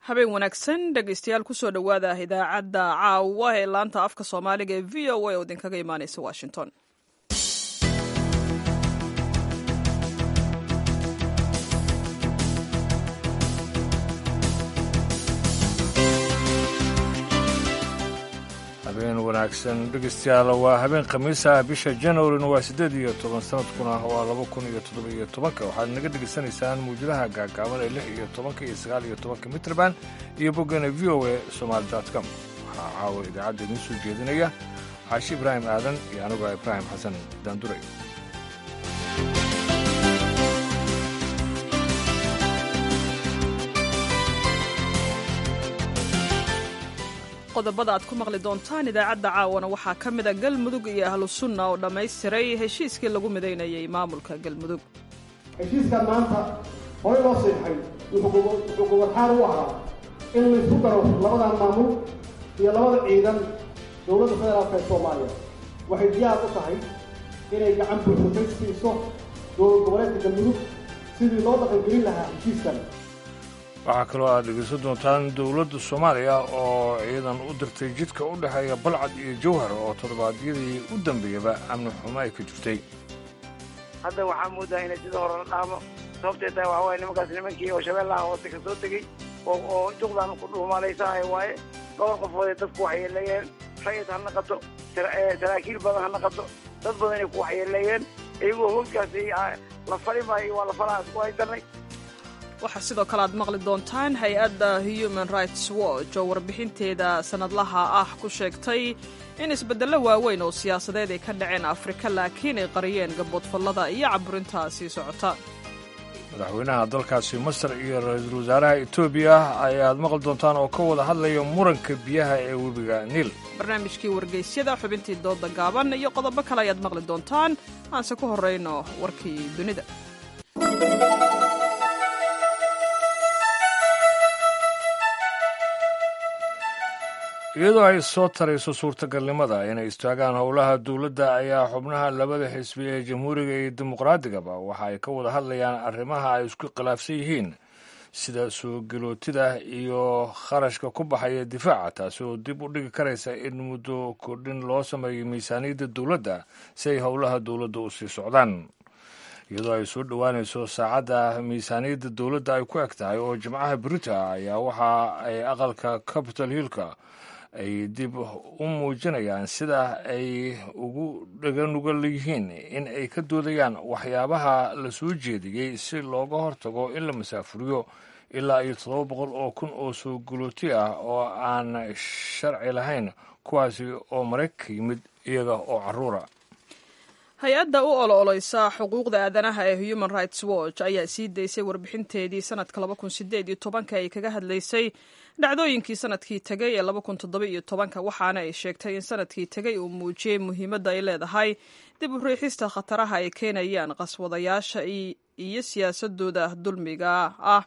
habeen wanaagsan dhegaystayaal kusoo dhowaada idaacadda caawa ee laanta afka soomaaliga ee v o a oo idinkaga imaanaysa washington habeen wanaagsan dhegeystayaal waa habeen khamiisa bisha janwarina waa siddeed iyo toban sanadkuna waa laba kun iyo toddoba iyo tobanka waxaad naga dhegaysanaysaan muwjadaha gaagaaban ee lix iyo tobanka iyo sagaal iyo tobanka mitrband iyo boggana v o a somaali dot com waxaa caawa idaacadda idiin soo jeedinaya caashi ibraahim aadan iyo anigoo ibraahim xasan daanduray qodobada aad ku maqli doontaan idaacadda caawana waxaa ka mida galmudug iyo ahlu sunna oo dhammaystiray heshiiskii lagu midaynayay maamulka galmudug heshiiskan maanta hore loo siixay wuxuu gobodxaar u ahaa in laysku daro labadan maamul iyo labada ciidan dowladda federaalka ee soomaaliya waxay diyaar u tahay inay gacan buuxsatay siiso dowlad goboleedka galmudug sidii loo dhaqangelin lahaa heshiiskan waxaa kaloo aad dhegaysan doontaan dowladda soomaaliya oo ciidan u dirtay jidka u dhexeeya balcad iyo jawhar oo toddobaadyadii u dambeeyaba amni xumo ay ka jirtay hadda waxaa moodaa inay sida hore la dhaamo sababtee tahay waxaa waaye nimankaas nimankii oo shabeellaha hoose ka soo tegey oo oo juqdan ku dhuumalaysahay waaye dhowr qofoodee dadku waxyeeleeyeen rayid ha naqato saraakiil badan ha naqato dad badanay ku waxyeeleeyeen iyagoo howlkaasi la fali maayo waa la falaha isku haysanay waxaa sidoo kale aad maqli doontaan hay-adda human rights watch oo warbixinteeda sannadlaha ah ku sheegtay in isbeddello waaweyn oo siyaasadeed ay ka dhaceen afrika laakiin ay qariyeen gaboodfallada iyo caburintaa sii socota madaxweynaha dalkaasi masar iyo ra-iisul wasaaraha etoobiya ayaad maqli doontaan oo ka wada hadlaya muranka biyaha ee webiga niil barnaamijkii wargeysyada xubintii dooda gaaban iyo qodobo kale ayaad maqli doontaan aanse ku horrayno warkii dunida iyadoo ay soo tarayso suurtagalnimada inay istaagaan howlaha dowladda ayaa xubnaha labada xisbi ee jamhuuriga iyo dimuqraadigaba waxa ay ka wada hadlayaan arrimaha ay isku khilaafsan yihiin sida soo gelootida iyo kharashka ku baxaya difaaca taasi oo dib u dhigi karaysa in muddo kordhin loo sameeyo miisaaniyadda dowladda si ay howlaha dowladda u sii socdaan iyadoo ay soo dhowaanayso saacadda miisaaniyadda dowladda ay ku eg tahay oo jimcaha brita ayaa waxa ay aqalka capital hillka ay dib u muujinayaan sida ay ugu dhaganugal yihiin in ay ka doodayaan waxyaabaha la soo jeediyey si looga hortago in la masaafuriyo ilaa iyo toddoba boqol oo kun oo soo gulooti ah oo aan sharci lahayn kuwaasi oo maraykanka yimid iyaga oo carruura hay-adda u olo-oleysa xuquuqda aadanaha ee human rights watch ayaa sii daysay warbixinteedii sanadka laba kun sideed iyo tobanka ay kaga hadlaysay dhacdooyinkii sanadkii tegay ee laba kun toddoba iyo tobanka waxaana ay sheegtay in sanadkii tegay uu muujiyey muhiimadda ay leedahay dib u riixista khataraha ay keenayaan qaswadayaasha iyo siyaasadooda dulmiga ah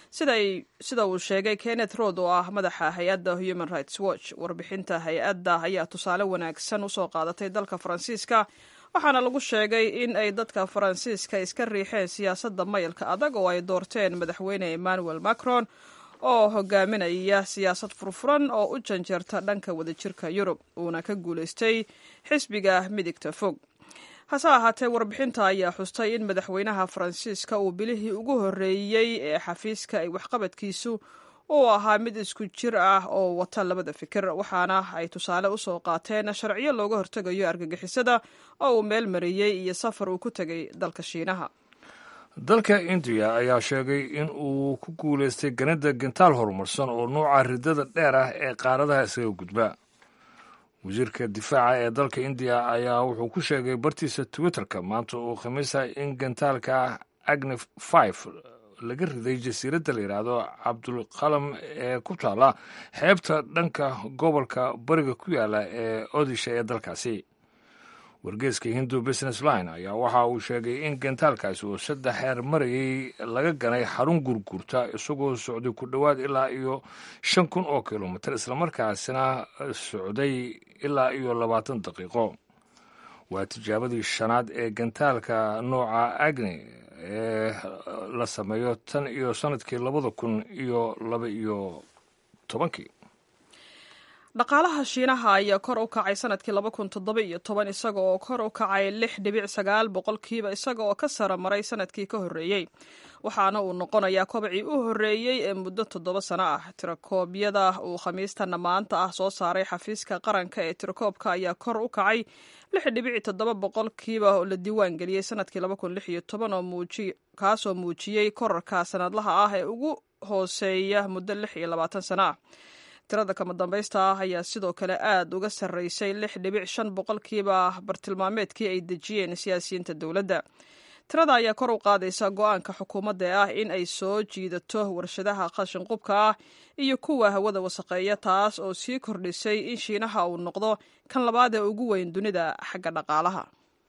sida uu sheegay kenneth rood oo ah madaxa hay-adda human rights watch warbixinta hay-adda ayaa tusaale wanaagsan usoo qaadatay dalka faransiiska waxaana lagu sheegay in ay dadka faransiiska iska riixeen siyaasadda mayalka adag oo ay doorteen madaxweyne emmanuel macron oo hogaaminaya siyaasad furfuran oo u janjeerta dhanka wadajirka yurub uuna ka guulaystay xisbiga midigta fog hase ahaatee warbixinta ayaa xustay in madaxweynaha faransiiska uu bilihii ugu horreeyey ee xafiiska ay waxqabadkiisu uu ahaa mid isku jir ah oo wata labada fikir waxaana ay tusaale usoo qaateen sharciyo looga hortegayo argagixisada oo uu meel mariyey iyo safar uu ku tegay dalka shiinaha dalka indiya ayaa sheegay in uu ku guulaystay ganida gentaal horumarsan oo nuuca ridada dheer ah ee qaaradaha isaga gudba wasiirka difaaca ee dalka indiya ayaa wuxuu ku sheegay bartiisa twitterka maanta uu khamiisa in gentaalka agni five laga riday jasiiradda la yidhaahdo cabdulqalam ee ku taala xeebta dhanka gobolka bariga ku yaala ee odisha ee dalkaasi wargeeska hindu business line ayaa waxa uu sheegay in gentaalkaasi uu saddex xeer marayay laga ganay xarun gurgurta isagoo socday ku dhowaad ilaa iyo shan kun oo kilomitir islamarkaasina socday ilaa iyo labaatan daqiiqo waa tijaabadii shanaad ee gentaalka nooca agni ee la sameeyo tan iyo sanadkii labada kun iyo laba iyo tobankii dhaqaalaha shiinaha ayaa kor u kacay sanadkii laba kun toddoba iyo toban isaga oo kor u kacay lix dhibic sagaal boqolkiiba isaga oo ka sara maray sanadkii ka horreeyey waxaana uu noqonayaa kobacii u horreeyey ee muddo toddoba sano ah tirakoobyada uu khamiistana maanta ah soo saaray xafiiska qaranka ee tirakoobka ayaa kor u kacay lix dhibici toddoba boqolkiiba oo la diiwaan geliyey sanadkii laba kun lix iyo toban oo muuji kaasoo muujiyey korarka sanadlaha ah ee ugu hooseeya muddo lix iyo labaatan sano ah tirada kama dambaysta ah ayaa sidoo kale aad uga sarreysay lix dhibic shan boqolkiiba bartilmaameedkii ay dejiyeen siyaasiyiinta dowladda tirada ayaa kor u qaadaysa go-aanka xukuumadda ah in ay soo jiidato warshadaha qashin qubka ah iyo kuwa hawada wasaqeeya taas oo sii kordhisay in shiinaha uu noqdo kan labaad ee ugu weyn dunida xagga dhaqaalaha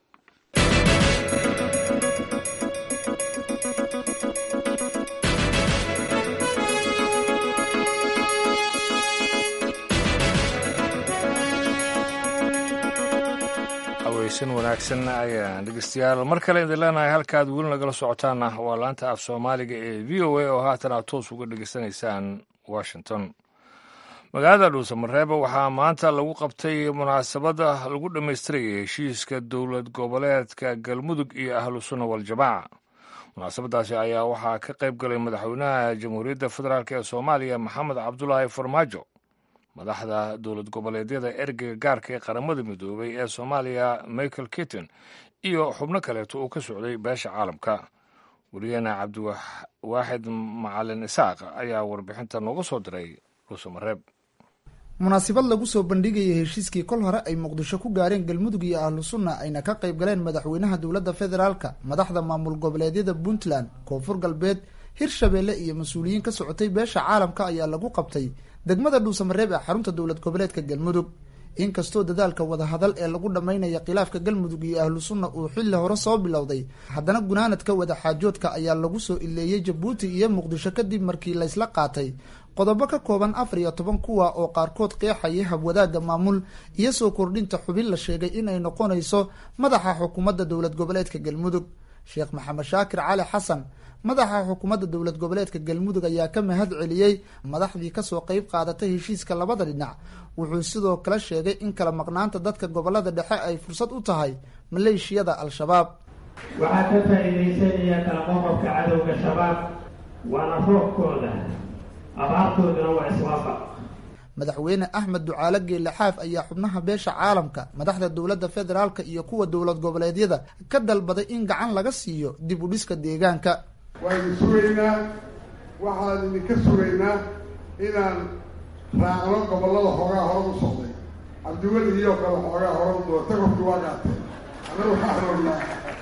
haweysan wanaagsan ayaan dhegeystayaal mar kale idin leenahay halkaad weli nagala socotaana waa laanta af soomaaliga ee v o a oo haatan aad toos uga dhegeysanaysaan washington magaalada dhuusamareeba waxaa maanta lagu qabtay munaasabada lagu dhammaystirayay heshiiska dowlad goboleedka galmudug iyo ahlu sunna waljamaaca munaasabadaasi ayaa waxaa ka qayb galay madaxweynaha jamhuuriyadda federaalk ee soomaaliya maxamed cabdulaahi farmaajo madaxda dowlad goboleedyada ergeyga gaarka ee qaramada midoobay ee soomaaliya michael kitton iyo xubno kaleeto uu ka socday beesha caalamka weligeena cabdiwaaxid macalin isaaq ayaa warbixinta nooga soo diray dhuusamareeb munaasabad lagu soo bandhigayay heshiiskii kol hore ay muqdisho ku gaareen galmudug iyo ahlu sunna ayna ka qayb galeen madaxweynaha dowladda federaalka madaxda maamul goboleedyada puntland koonfur galbeed hirshabeelle iyo mas-uuliyiin ka socotay beesha caalamka ayaa lagu qabtay degmada dhuusamareeb ee xarunta dowlad goboleedka galmudug inkastoo dadaalka wadahadal ee lagu dhammaynaya khilaafka galmudug iyo ahlu sunna uu xilli hore soo bilowday haddana gunaanadka wadaxaajoodka ayaa lagu soo ileeyey jabuuti iyo muqdisho kadib markii laysla qaatay qodobo ka kooban afar iyo toban kuwa oo qaarkood qeexaya habwadaagga maamul iyo soo kordhinta xubin la sheegay inay noqonayso madaxa xukuumadda dowlad goboleedka galmudug sheekh maxamed shaakir cali xasan madaxa xukuumadda dowlad goboleedka galmudug ayaa ka mahad celiyey madaxdii kasoo qeyb qaadatay heshiiska labada dhinac wuxuu sidoo kale sheegay in kala maqnaanta dadka gobolada dhexe ay fursad u tahay maleeshiyada al-shabaab waxaa ka faa'iidaysanaya kala qoqobka cadowga shabaab waana roobkooda abaartooduna waa iswaafaq madaxweyne axmed ducaale geelle xaaf ayaa xubnaha beesha caalamka madaxda dowladda federaalka iyo kuwa dowlad goboleedyada ka dalbaday in gacan laga siiyo dib u dhiska deegaanka waaynu sugaynaa waxaan idinka sugaynaa inaan raacno gobollada xoogaa hore u socday cabdiweli iyo kale xoogaa hore u doortay qofkii waa qaatay anna waxaan rabnaa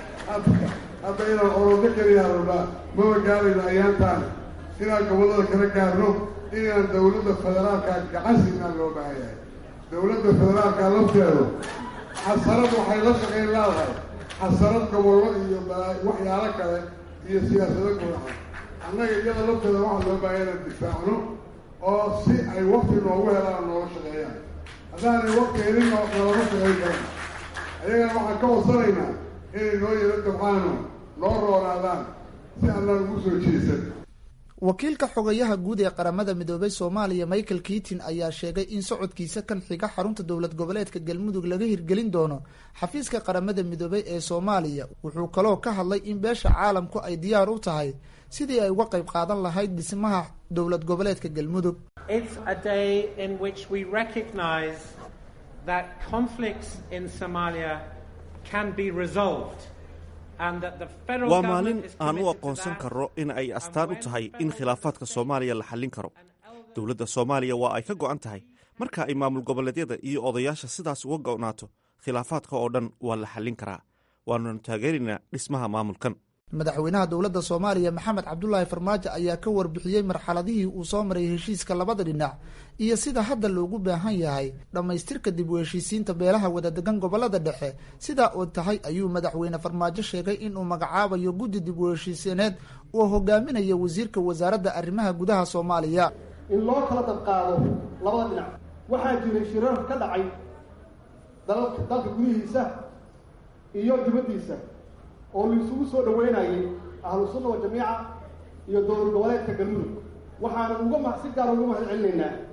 hadda inaan orodo keliyaa rabnaa maba gaarayno ayaantaan inaan gobollada kala gaarno inaan dawladda federaalka gacan siinaan loo baahan yahay dawladda federaalka lafteedu xasarad waxay la shaqayn leedahay xasarad gobollo iyo waxyaalo kale iyo siyaasado gudaha annaga iyada lafteeda waxaa loo baahaya inaan difaacno oo si ay wakti noogu helaan nooga shaqeeyaan haddaanay wakti helin nalama shaqayn karan ayagana waxaan ka wadsanaynaa inay noo yaro dabcaano noo roonaadaan si annaan ugu soo jeesan wakiilka xogayaha guud ee qaramada midoobay soomaaliya michael kiitin ayaa sheegay in socodkiisa kan xiga xarunta dowlad goboleedka galmudug laga hirgelin doono xafiiska qaramada midoobay ee soomaaliya wuxuu kaloo ka hadlay in beesha caalamku ay diyaar u tahay sidii ay uga qayb qaadan lahayd dhismaha dowlad goboleedka galmudug waa maalin aan u aqoonsan karro in ay astaan u tahay in khilaafaadka soomaaliya la xallin karo dowladda soomaaliya waa ay ka go'an tahay marka ay maamul goboleedyada iyo odayaasha sidaas uga go'naato khilaafaadka oo dhan waa la xallin karaa waananu taageeraynaa dhismaha maamulkan madaxweynaha dowladda soomaaliya maxamed cabdulaahi farmaajo ayaa ka warbixiyey marxaladihii uu soo maray heshiiska labada dhinac iyo sida hadda loogu baahan yahay dhammaystirka dib u heshiisiinta beelaha wadadegan gobolada dhexe sidaa oo tahay ayuu madaxweyne farmaajo sheegay inuu magacaabayo guddi dib u heshiisiineed oo hogaaminayo wasiirka wasaaradda arrimaha gudaha soomaaliya in loo kala dabqaado labada dhinac waxaa jiray shirar ka dhacay dalka dalka gudihiisa iyo dibaddiisa oo laisugu soo dhaweynayay ahlu sunna wa jamiica iyo dowlad goboleedka galmudug waxaana uga ma si gaar uga mahad celinaynaa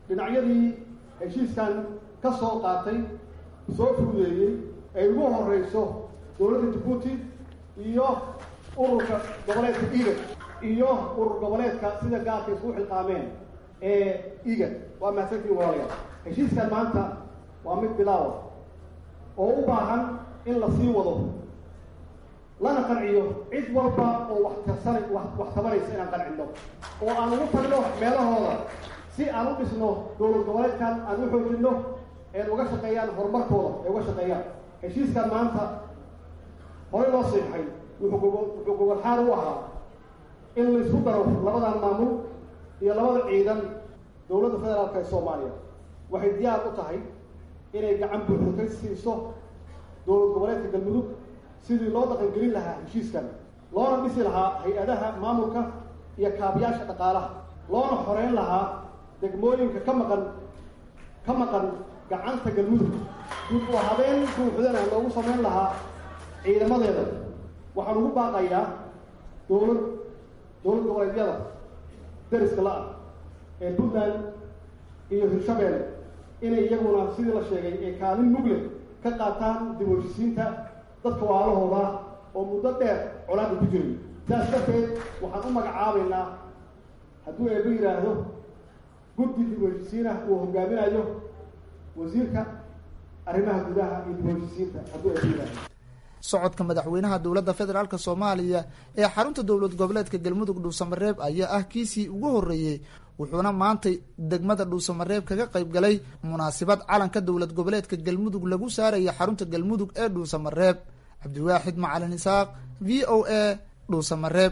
dhinacyadii heshiiskan ka soo qaatay soo fududeeyey ay ugu horeyso dowladda jabuuti iyo ururka goboleedka igad iyo urur goboleedka sida gaarka isku xilqaameen ee igad waa mahadsantiin walaalayaal heshiiskan maanta waa mid bilaawa oo u baahan in la sii wado lana qanciyo cid walba oo wax tarsana wax wax tabanaysa inaan qancino oo aan ugu tagno meelahooda si aan u dhisno dowlad goboleedkan aan u xoojinno een uga shaqeeyaan horumarkooda ay uga shaqeeyaan heshiiskan maanta horey loo siixay wuxuu gogo wuxuu gogolxaar u ahaa in la isku daro labadan maamul iyo labada ciidan dowladda federaalka ee soomaaliya waxay diyaar u tahay inay gacan buuxda ka siiso dowlad goboleedka galmudug sidii loo dhaqangelin lahaa heshiiskan loona dhisi lahaa hay-adaha maamulka iyo kaabayaasha dhaqaalaha loona xoreyn lahaa degmooyinka ka maqan ka maqan gacanta galmudug dib u habeen buuxdana loogu samayn lahaa ciidamadeeda waxaan ugu baaqayaa dowlad dowlad goboleedyada dariska la-ah ee puntland iyo hirshabeelle inay iyaguna sidii la sheegay ee kaalin mugle ka qaataan dib u heshisiinta dadka waalahooda oo muddo dheer colaada ku jiray sidaas darteed waxaan u magacaabaynaa hadduu eeba yidhaahdo guddi dib u heshisiin ah uu hogaaminayo wasiirka arrimaha gudaha iyo dib u heshisiinta hadduu eeba yidhaahdo socodka madaxweynaha dowladda federaalk soomaaliya ee xarunta dowlad goboleedka galmudug dhuusamareeb ayaa ah kiisii ugu horreeyey wuxuuna maantay degmada dhuusamareeb kaga qayb galay munaasabad calanka dowlad goboleedka galmudug lagu saaraya xarunta galmudug ee dhuusamareeb cabdiwaaxid macalin isaaq v o a dhuusamareeb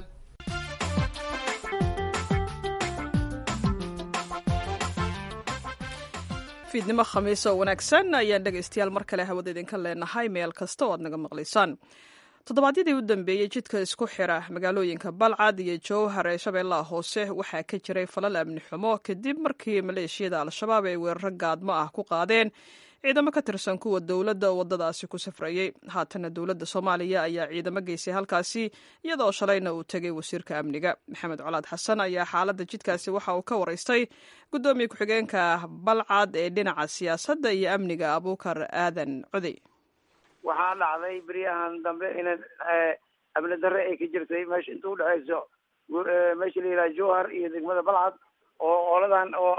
fiidnimo khamiis oo wanaagsan ayaan dhegaystayaal mar kale hawada idinka leenahay meel kasta oo aad naga maqlaysaan toddobaadyadii u dambeeyey jidka isku xira magaalooyinka balcad iyo jowhar ee shabeellaha hoose waxaa ka jiray falal amni xumo kadib markii maleeshiyada al-shabaab ay weeraro gaadmo ah ku qaadeen ciidamo ka tirsan kuwa dowladda oo waddadaasi ku safrayey haatana dowladda soomaaliya ayaa ciidamo geysay halkaasi iyadoo shalayna uu tegay wasiirka amniga maxamed colaad xasan ayaa xaaladda jidkaasi waxa uu ka waraystay guddoomiye ku-xigeenka balcad ee dhinaca siyaasadda iyo amniga abuukar aadan codey waxaa dhacday beryahan dambe ina amni darre ay ka jirtay meesha inta udhexayso meesha la yidhaha jowhar iyo degmada balcad oo ooladan oo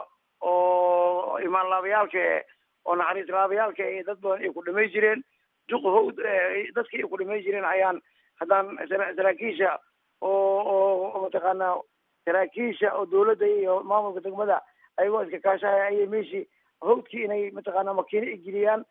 oo imaan laabayaalka oo naxariis laabayaalka ee dad badan ay ku dhamay jireen duq hawd dadkii ay ku dhamay jireen ayaan haddaan saraakiisha oo oo mataqaanaa saraakiisha oo dowladda iyo maamulka degmada ayagoo iska kaashahaya ayay meeshii hawdkii inay mataqaanaa makiino ay geliyaan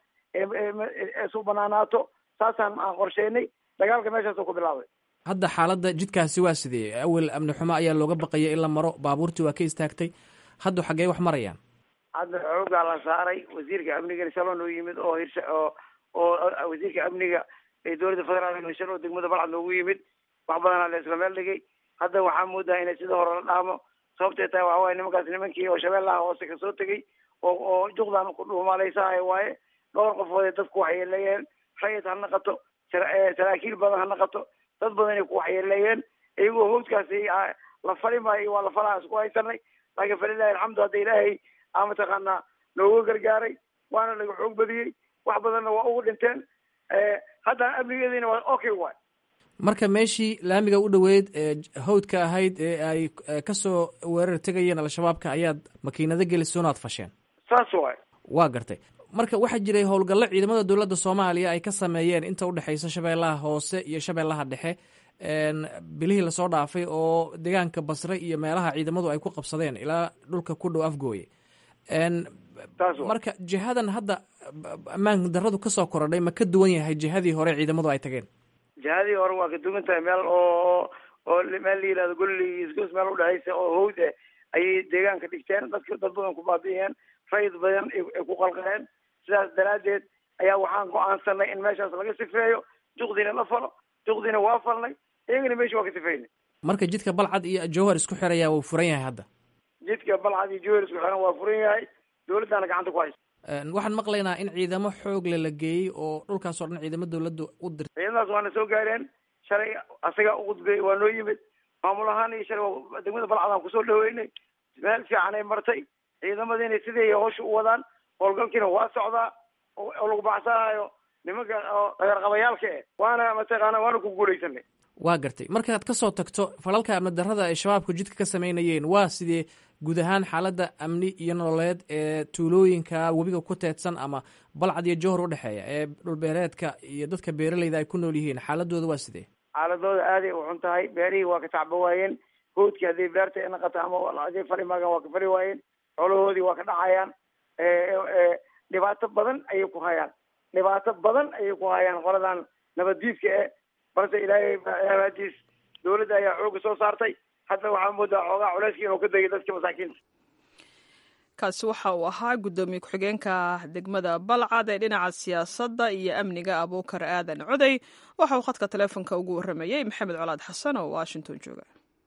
eesu banaanaato saasaan aan qorsheynay dagaalka meeshaasoo ku bilaabay hadda xaaladda jidkaasi waa sidee awel amni xumo ayaa looga baqaya in la maro baabuurtii waa ka istaagtay hadda xaggee wax marayaan hadda xoogaa la saaray wasiirka amniga shalon oo yimid oo hirsha oo oo wasiirka amniga ee dowladda federaalk hirshan oo degmada balcad noogu yimid wax badanaa la isla meel dhigay hadda waxaa moodaa inay sida hore la dhaamo sababtay tahay waxa waaye nimankaas nimankii oo shabeellaha hoose kasoo tegay oo oo juqdan ku dhuumaalaysahay waaye dhowr qofood ee dadku waxyeeleeyeen rayid ha naqato saraakiil badan ha naqato dad badan ay ku waxyeeleeyeen iyagoo hawdkaasi la fali maayo waa la falaa isku haysanay laakiin falilahi alxamdu hadda ilaahay aa mataqaanaa nooga gargaaray waana laga xoog badiyey wax badanna waa ugu dhinteen haddana amnigeediina waa okay waay marka meeshii laamiga u dhoweyd ee hawdka ahayd ee ay kasoo weerar tegayeen al-shabaabka ayaad makiinado gelisay onaad fasheen saas waay waa gartay marka waxaa jiray howlgallo ciidamada dowladda soomaaliya ay ka sameeyeen inta udhexeysa shabeellaha hoose iyo shabeellaha dhexe bilihii lasoo dhaafay oo deegaanka basre iyo meelaha ciidamadu ay ku qabsadeen ilaa dhulka ku dhow afgooye marka jihadan hadda ammaan daradu kasoo korodhay ma ka duwan yahay jihadii hore ciidamadu ay tageen jihadii hore waa ka duwan tahay meel oo oo meel la yihahdo golli isgoos meel udhexeysa oo hawd eh ayay deegaanka dhigteen dadka dad badan ku baabi'iyeen rayid badan ay ku qalqaleen sidaas daraaddeed ayaa waxaan go-aansanay in meeshaas laga sifeeyo juqdiina la falo juqdiina waa falnay iyagana meesha waa ka sifeynay marka jidka balcad iyo jowhar isku xiraya wuu furan yahay hadda jidka balcad iyo jowhar isku xiran waa furan yahay dowladdaana gacanta ku haysa waxaan maqlaynaa in ciidamo xoogle la geeyey oo dhulkaasoo dhan ciidamo dowladda u dirtay ciidamadaas waana soo gaareen shalay asagaa uqudbay waa noo yimid maamul ahaan iyo shalay degmada balcad aan kusoo dhaweynay meel fiican ay martay ciidamadiina sidii hawsha u wadaan howlgalkiina waa socdaa oo lagu baxsanaayo nimanka oo dhagarqabayaalka eh waana mataqaana waana ku guulaysanay waa gartay markaad ka soo tagto falalka amni darrada ay shabaabku jidka ka samaynayeen waa sidee guud ahaan xaaladda amni iyo nololeed ee tuulooyinka webiga ku teedsan ama balcad iyo johor udhexeeya ee dhulbeereedka iyo dadka beeraleyda ay ku nool yihiin xaaladooda waa sidee xaaladooda aaday u xun tahay beerihii waa ka tacba waayeen hoodkii hadday beerta naqato ama hadday fali maagaan waa ka fali waayeen xoolahoodii waa ka dhacayaan dhibaato badan ayay ku hayaan dhibaato badan ayay ku hayaan qoladan nabaddiidka eh balse ilaahay aadiis dawladda ayaa xooga soo saartay hadda waxaa moodaa xoogaa culeyskii inuu ka degay dadka masaakiinta kaasi waxa uu ahaa guddoomiye ku-xigeenka degmada balcad ee dhinaca siyaasadda iyo amniga abuukar aadan coday waxa uu khadka taleefonka ugu warramayey maxamed colaad xasan oo washington jooga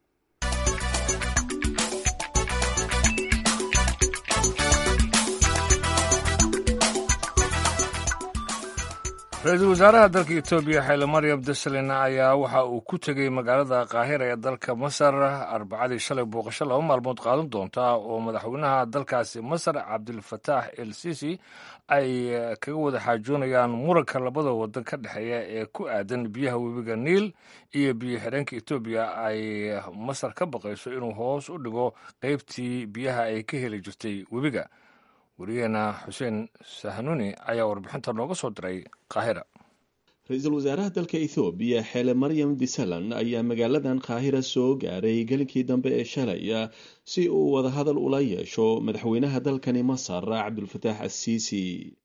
ra-iisul wasaaraha dalka etoobiya xayle maryam desalin ayaa waxa uu ku tegey magaalada qaahira ee dalka masar arbacadii shalay booqasho laba maalmood qaadan doonta oo madaxweynaha dalkaasi masar cabdilfataax el sisi ay kaga wada xaajoonayaan muranka labada wadan ka dhexeeya ee ku aadan biyaha webiga niil iyo biyo xidheenka etoobiya ay masar ka baqayso inuu hoos u dhigo qeybtii biyaha ay ka heli jirtay webiga wariyaheena xuseen sahanuni ayaa warbixinta nooga soo diray qaahira ra-iisul wasaaraha dalka ethoobiya xeele maryam disalan ayaa magaaladan qaahira soo gaaray gelinkii dambe ee shalay si uu wadahadal ula yeesho madaxweynaha dalkani masar cabdulfataax assiisi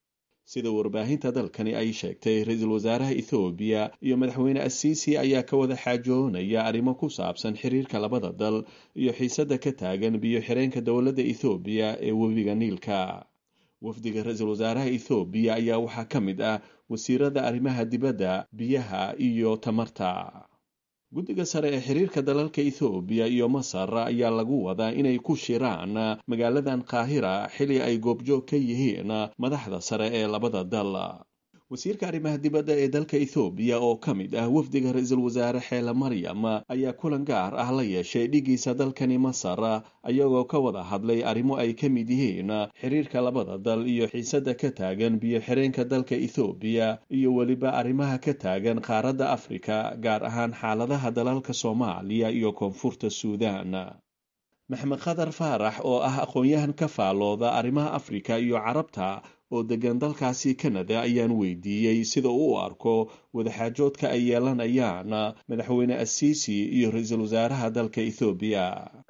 sida warbaahinta dalkani ay sheegtay ra-iisul wasaaraha ethoobiya iyo madaxweyne assiisi ayaa ka wada xaajoonaya arrimo ku saabsan xiriirka labada dal iyo xiisadda ka taagan biyo xireenka dowladda ethoobiya ee webiga niilka wafdiga ra-iisul wasaaraha ethoobiya ayaa waxaa ka mid ah wasiirada arrimaha dibadda biyaha iyo tamarta guddiga sare ee xiriirka dalalka ethoobiya iyo masar ayaa lagu wadaa inay ku shiraan magaaladan qaahira xili ay goobjoog ka yihiin madaxda sare ee labada dal wasiirka arrimaha dibadda ee dalka ethoobiya oo ka mid ah wafdiga ra-iisul wasaare xeele maryam ayaa kulan gaar ah la yeeshay dhigiisa dalkani masar ayagoo ka wada hadlay arrimo ay ka mid yihiin xiriirka labada dal iyo xiisadda ka taagan biyo xireenka dalka ethoobiya iyo weliba arrimaha ka taagan qaaradda afrika gaar ahaan xaaladaha dalalka soomaaliya iyo koonfurta suudan maxmed khadar faarax oo ah aqoon-yahan ka faalooda arrimaha afrika iyo carabta oo degan dalkaasi canada ayaan weydiiyey sida uu u arko wadaxaajoodka ay yeelanayaan madaxweyne assiisi iyo ra-iisul wasaaraha dalka ethoobiya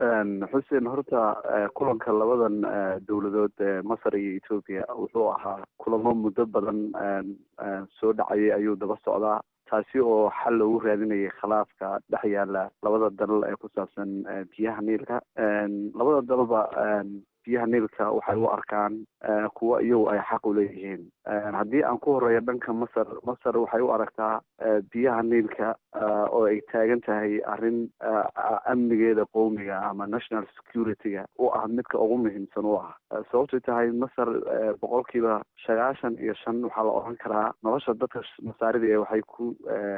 xuseen horta kulanka labadan dowladood ee masar iyo ethoobiya wuxuu ahaa kulamo muddo badan soo dhacayay ayuu daba socdaa taasi oo xal loogu raadinayay khilaafka dhex yaala labada dal ee ku saabsan biyaha niilka labada dalba biyaha niilka waxay u arkaan kuwa iyagu ay xaq u leeyihiin haddii aan ku horeeyo dhanka masar masar waxay u aragtaa biyaha niilka oo ay taagan tahay arrin amnigeeda qowmiga ama national security-ga u ah midka ugu muhiimsan u ah sababtay tahay masar boqolkiiba sagaashan iyo shan waxaa la odhan karaa nolosha dadka masaarida ee waxay ku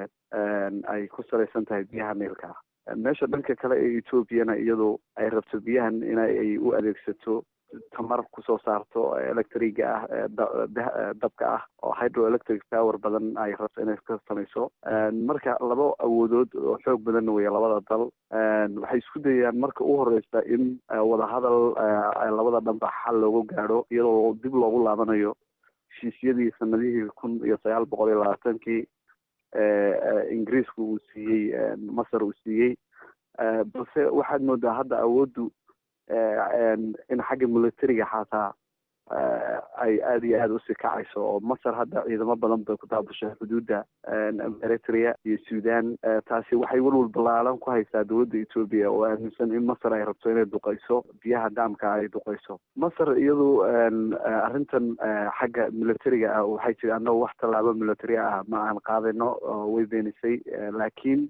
ay ku salaysan tahay biyaha niilka meesha dhanka kale ee ethoobiana iyadu ay rabto biyahan in ay u adeegsato tamar kusoo saarto electriga ah dabka ah oo hydroelectric power badan ay rabto inay ka samayso marka laba awoodood oo xoog badan weya labada dal waxay isku dayayaan marka u horeysa in wadahadal labada dhanba xal loogu gaadho iyadoo dib loogu laabanayo heshiisyadii sanadihii kun iyo sagaal boqol iyo labaatankii ingiriisku uu siiyey masar uu siiyey balse waxaad moodaa hadda awooddu in xagga militariga xataa ay aada iyo aada usii kacayso oo masar hadda ciidamo badan bay ku daabushay xuduudda eritrea iyo sudan taasi waxay welwal ballaalan ku haysaa dowladda etoobiya oo aaminsan in masar ay rabto inay duqeyso biyaha daamka ay duqeyso masar iyadu arrintan xagga militariga ah waxay tiri annago wax tallaabo military ah ma aan qaadino way beenisay laakiin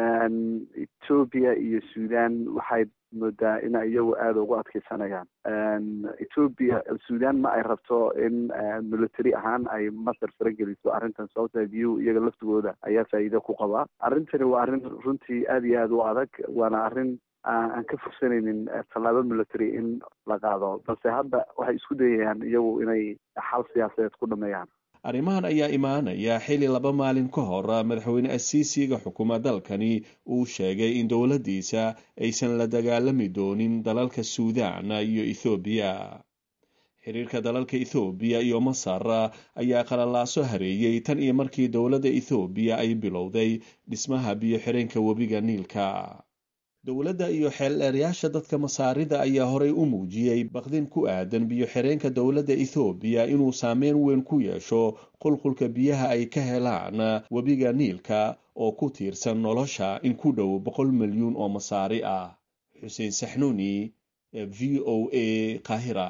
etoobiya iyo sudan waxay moodaa in iyagu aada ugu adkeysanayaan etoobiya sudan ma ay rabto in military ahaan ay masar farageliso arrintan sababta biyuhu iyaga laftigooda ayaa faa'iido ku qabaa arrintani waa arrin runtii aada iyo aada u adag waana arrin aan ka fursanaynin tallaabo military in la qaado balse hadda waxay isku dayayaan iyagu inay xal siyaasadeed ku dhameeyaan arrimahan ayaa imaanaya xili laba maalin ka hor madaxweyne asiisiga xukuma dalkani uu sheegay in dowladdiisa aysan la dagaalami doonin dalalka suudaan iyo ethoobiya xiriirka dalalka ethoobiya iyo masar ayaa qalalaaso hareeyey tan iyo markii dowladda ethoobiya ay bilowday dhismaha biyo-xireenka webiga niilka dowladda iyo xeeldheerayaasha dadka masaarida ayaa horay u muujiyey baqdin ku aadan biyo-xireenka dowladda ethoobiya inuu saameyn weyn ku yeesho qulqulka biyaha ay ka helaan webiga niilka oo ku tiirsan nolosha in ku dhow boqol milyuun oo masaari ah xuseen saxnuuni v o a qaahira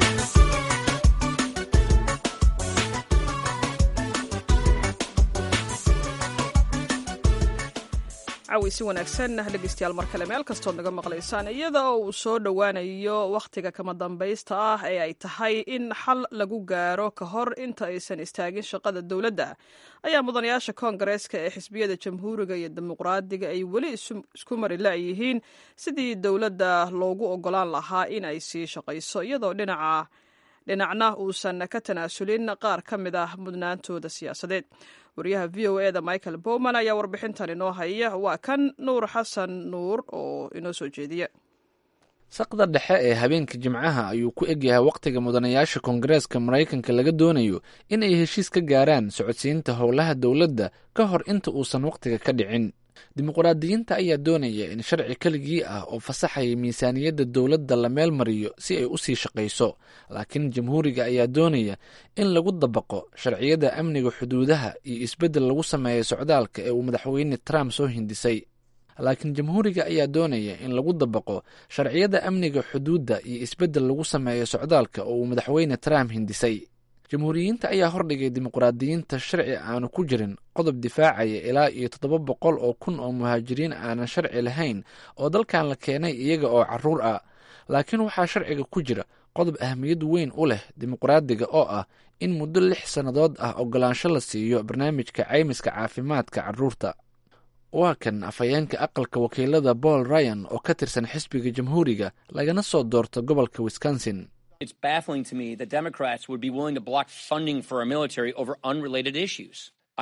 caweysi wanaagsan dhegeystayaal mar kale meel kastood naga maqlaysaan iyada oo uu soo dhowaanayo wakhtiga kama dambaysta ah ee ay tahay in xal lagu gaaro ka hor inta aysan istaagin shaqada dowladda ayaa mudanayaasha koongareeska ee xisbiyada jamhuuriga iyo dimuqraadiga ay weli isku mari la-yihiin sidii dowladda loogu ogolaan lahaa in ay sii shaqayso iyadoo dhinaca dhinacna uusan ka tanaasulin qaar ka mid ah mudnaantooda siyaasadeed wariyaha v o e da michael bowman ayaa warbixintan inoo haya waa kan nuur xasan nuur oo inoo soo jeediya saqda dhexe ee habeenka jimcaha ayuu ku egyahay wakhtiga mudanayaasha koongareeska maraykanka laga doonayo in ay heshiis ka gaaraan socodsiinta howlaha dowladda ka hor inta uusan wakhtiga ka dhicin dimuqraadiyiinta ayaa doonaya in sharci keligii ah oo fasaxaya miisaaniyadda dowladda la meel mariyo si ay u sii shaqayso laakiin jamhuuriga ayaa doonaya in lagu dabaqo sharciyada amniga xuduudaha iyo isbeddel lagu sameeyo socdaalka ee uu madaxweyne trump soo hindisay laakiin jamhuuriga ayaa doonaya in lagu dabaqo sharciyada amniga xuduudda iyo isbeddel lagu sameeyo socdaalka oo uu madaxweyne trump hindisay jamhuuriyiinta ayaa hordhigay dimuqraadiyiinta sharci aanu ku jirin qodob difaacaya ilaa iyo toddoba boqol oo kun oo muhaajiriin aanan sharci lahayn oo dalkan la keenay iyaga oo caruur ah laakiin waxaa sharciga ku jira qodob ahmiyad weyn u leh dimuqraadiga oo ah in muddo lix sannadood ah ogolaansho la siiyo barnaamijka caymiska caafimaadka carruurta waa kan afhayeenka aqalka wakiilada paul ryan oo ka tirsan xisbiga jamhuuriga lagana soo doorto gobolka wisconsin It's baffling to me that Democrats would be willing to block funding for our military over unrelated issues.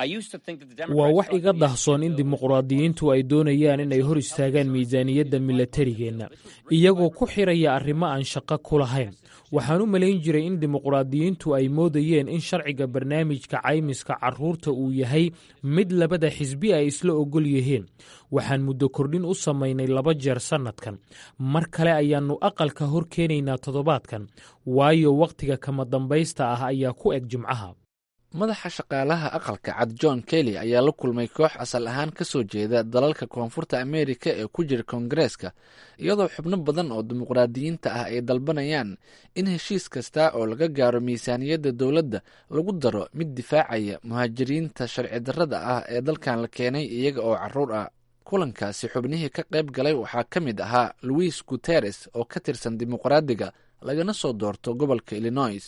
waa wax iga dahsoon in dimuqraadiyiintu ay doonayaan inay hor istaagaan miisaaniyadda milatarigeenna iyagoo ku xiraya arrimo aan shaqo ku lahayn waxaan u malayn jiray in dimuqraadiyiintu ay moodayeen in sharciga barnaamijka caymiska carruurta uu yahay mid labada xisbi ay isla ogol yihiin waxaan muddo kordhin u samaynay laba jeer sannadkan mar kale ayaannu aqalka hor keenaynaa toddobaadkan waayo wakhtiga kama dambaysta ah ayaa ku eg jimcaha madaxa shaqaalaha aqalka cad john kelly ayaa la kulmay koox asal ahaan ka soo jeeda dalalka koonfurta ameerika ee ku jira koongareeska iyadoo xubno badan oo dimuqraadiyiinta ah ay dalbanayaan in heshiis kasta oo laga gaaro miisaaniyadda dowladda lagu daro mid difaacaya muhaajiriinta sharci darrada ah ee dalkan la keenay iyaga oo caruur ah kulankaasi xubnihii ka qayb galay waxaa ka mid ahaa louis guteres oo ka tirsan dimuqraadiga lagana soo doorto gobolka illinois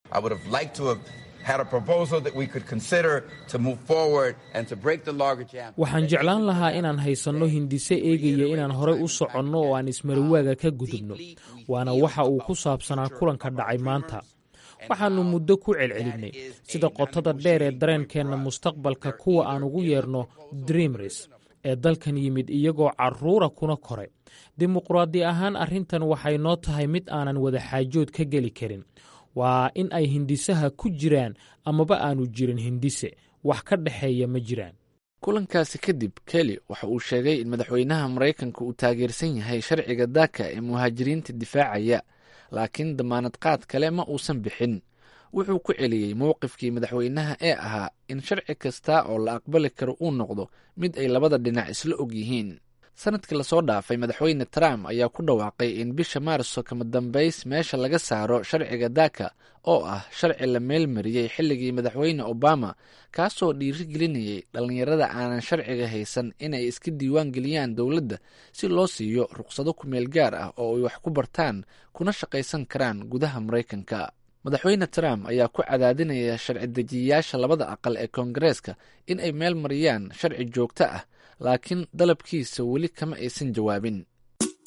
waxaan jeclaan lahaa inaan haysanno hindise eegaya inaan horey u soconno oo aan ismarawaaga ka gudubno waana waxa uu ku saabsanaa kulanka dhacay maanta waxaannu muddo ku celcelinnay sida qotada dheer ee dareenkeenna mustaqbalka kuwa aan ugu yeerno dreamris ee dalkan yimid iyagoo carruura kuna koray dimuqraadi ahaan arrintan waxay noo tahay mid aanan wadaxaajood ka geli karin waa in ay hindisaha ku jiraan amaba aanu jirin hindise wax ka dhexeeya ma jiraan kulankaasi kadib kelly waxa uu sheegay in madaxweynaha maraykanka uu taageersan yahay sharciga daaka ee muhaajiriinta difaacaya laakiin damaanad qaad kale ma uusan bixin wuxuu ku celiyey mowqifkii madaxweynaha ee ahaa in sharci kasta oo la aqbali karo uu noqdo mid ay labada dhinac isla og yihiin sanadkii lasoo dhaafay madaxweyne trump ayaa ku dhawaaqay in bisha maarso kama dambays meesha laga saaro sharciga daaka oo ah sharci la meelmariyey xilligii madaxweyne obama kaasoo dhiirigelinayay dhallinyarada aanan sharciga haysan inay iska diiwaan geliyaan dowladda si loo siiyo ruqsado kumeel gaar ah oo ay wax ku bartaan kuna shaqaysan karaan gudaha maraykanka madaxweyne trump ayaa ku cadaadinaya sharci dejiyayaasha labada aqal ee koongareeska in ay meel mariyaan sharci joogto ah laakiin dalabkiisa weli kama aysan jawaabin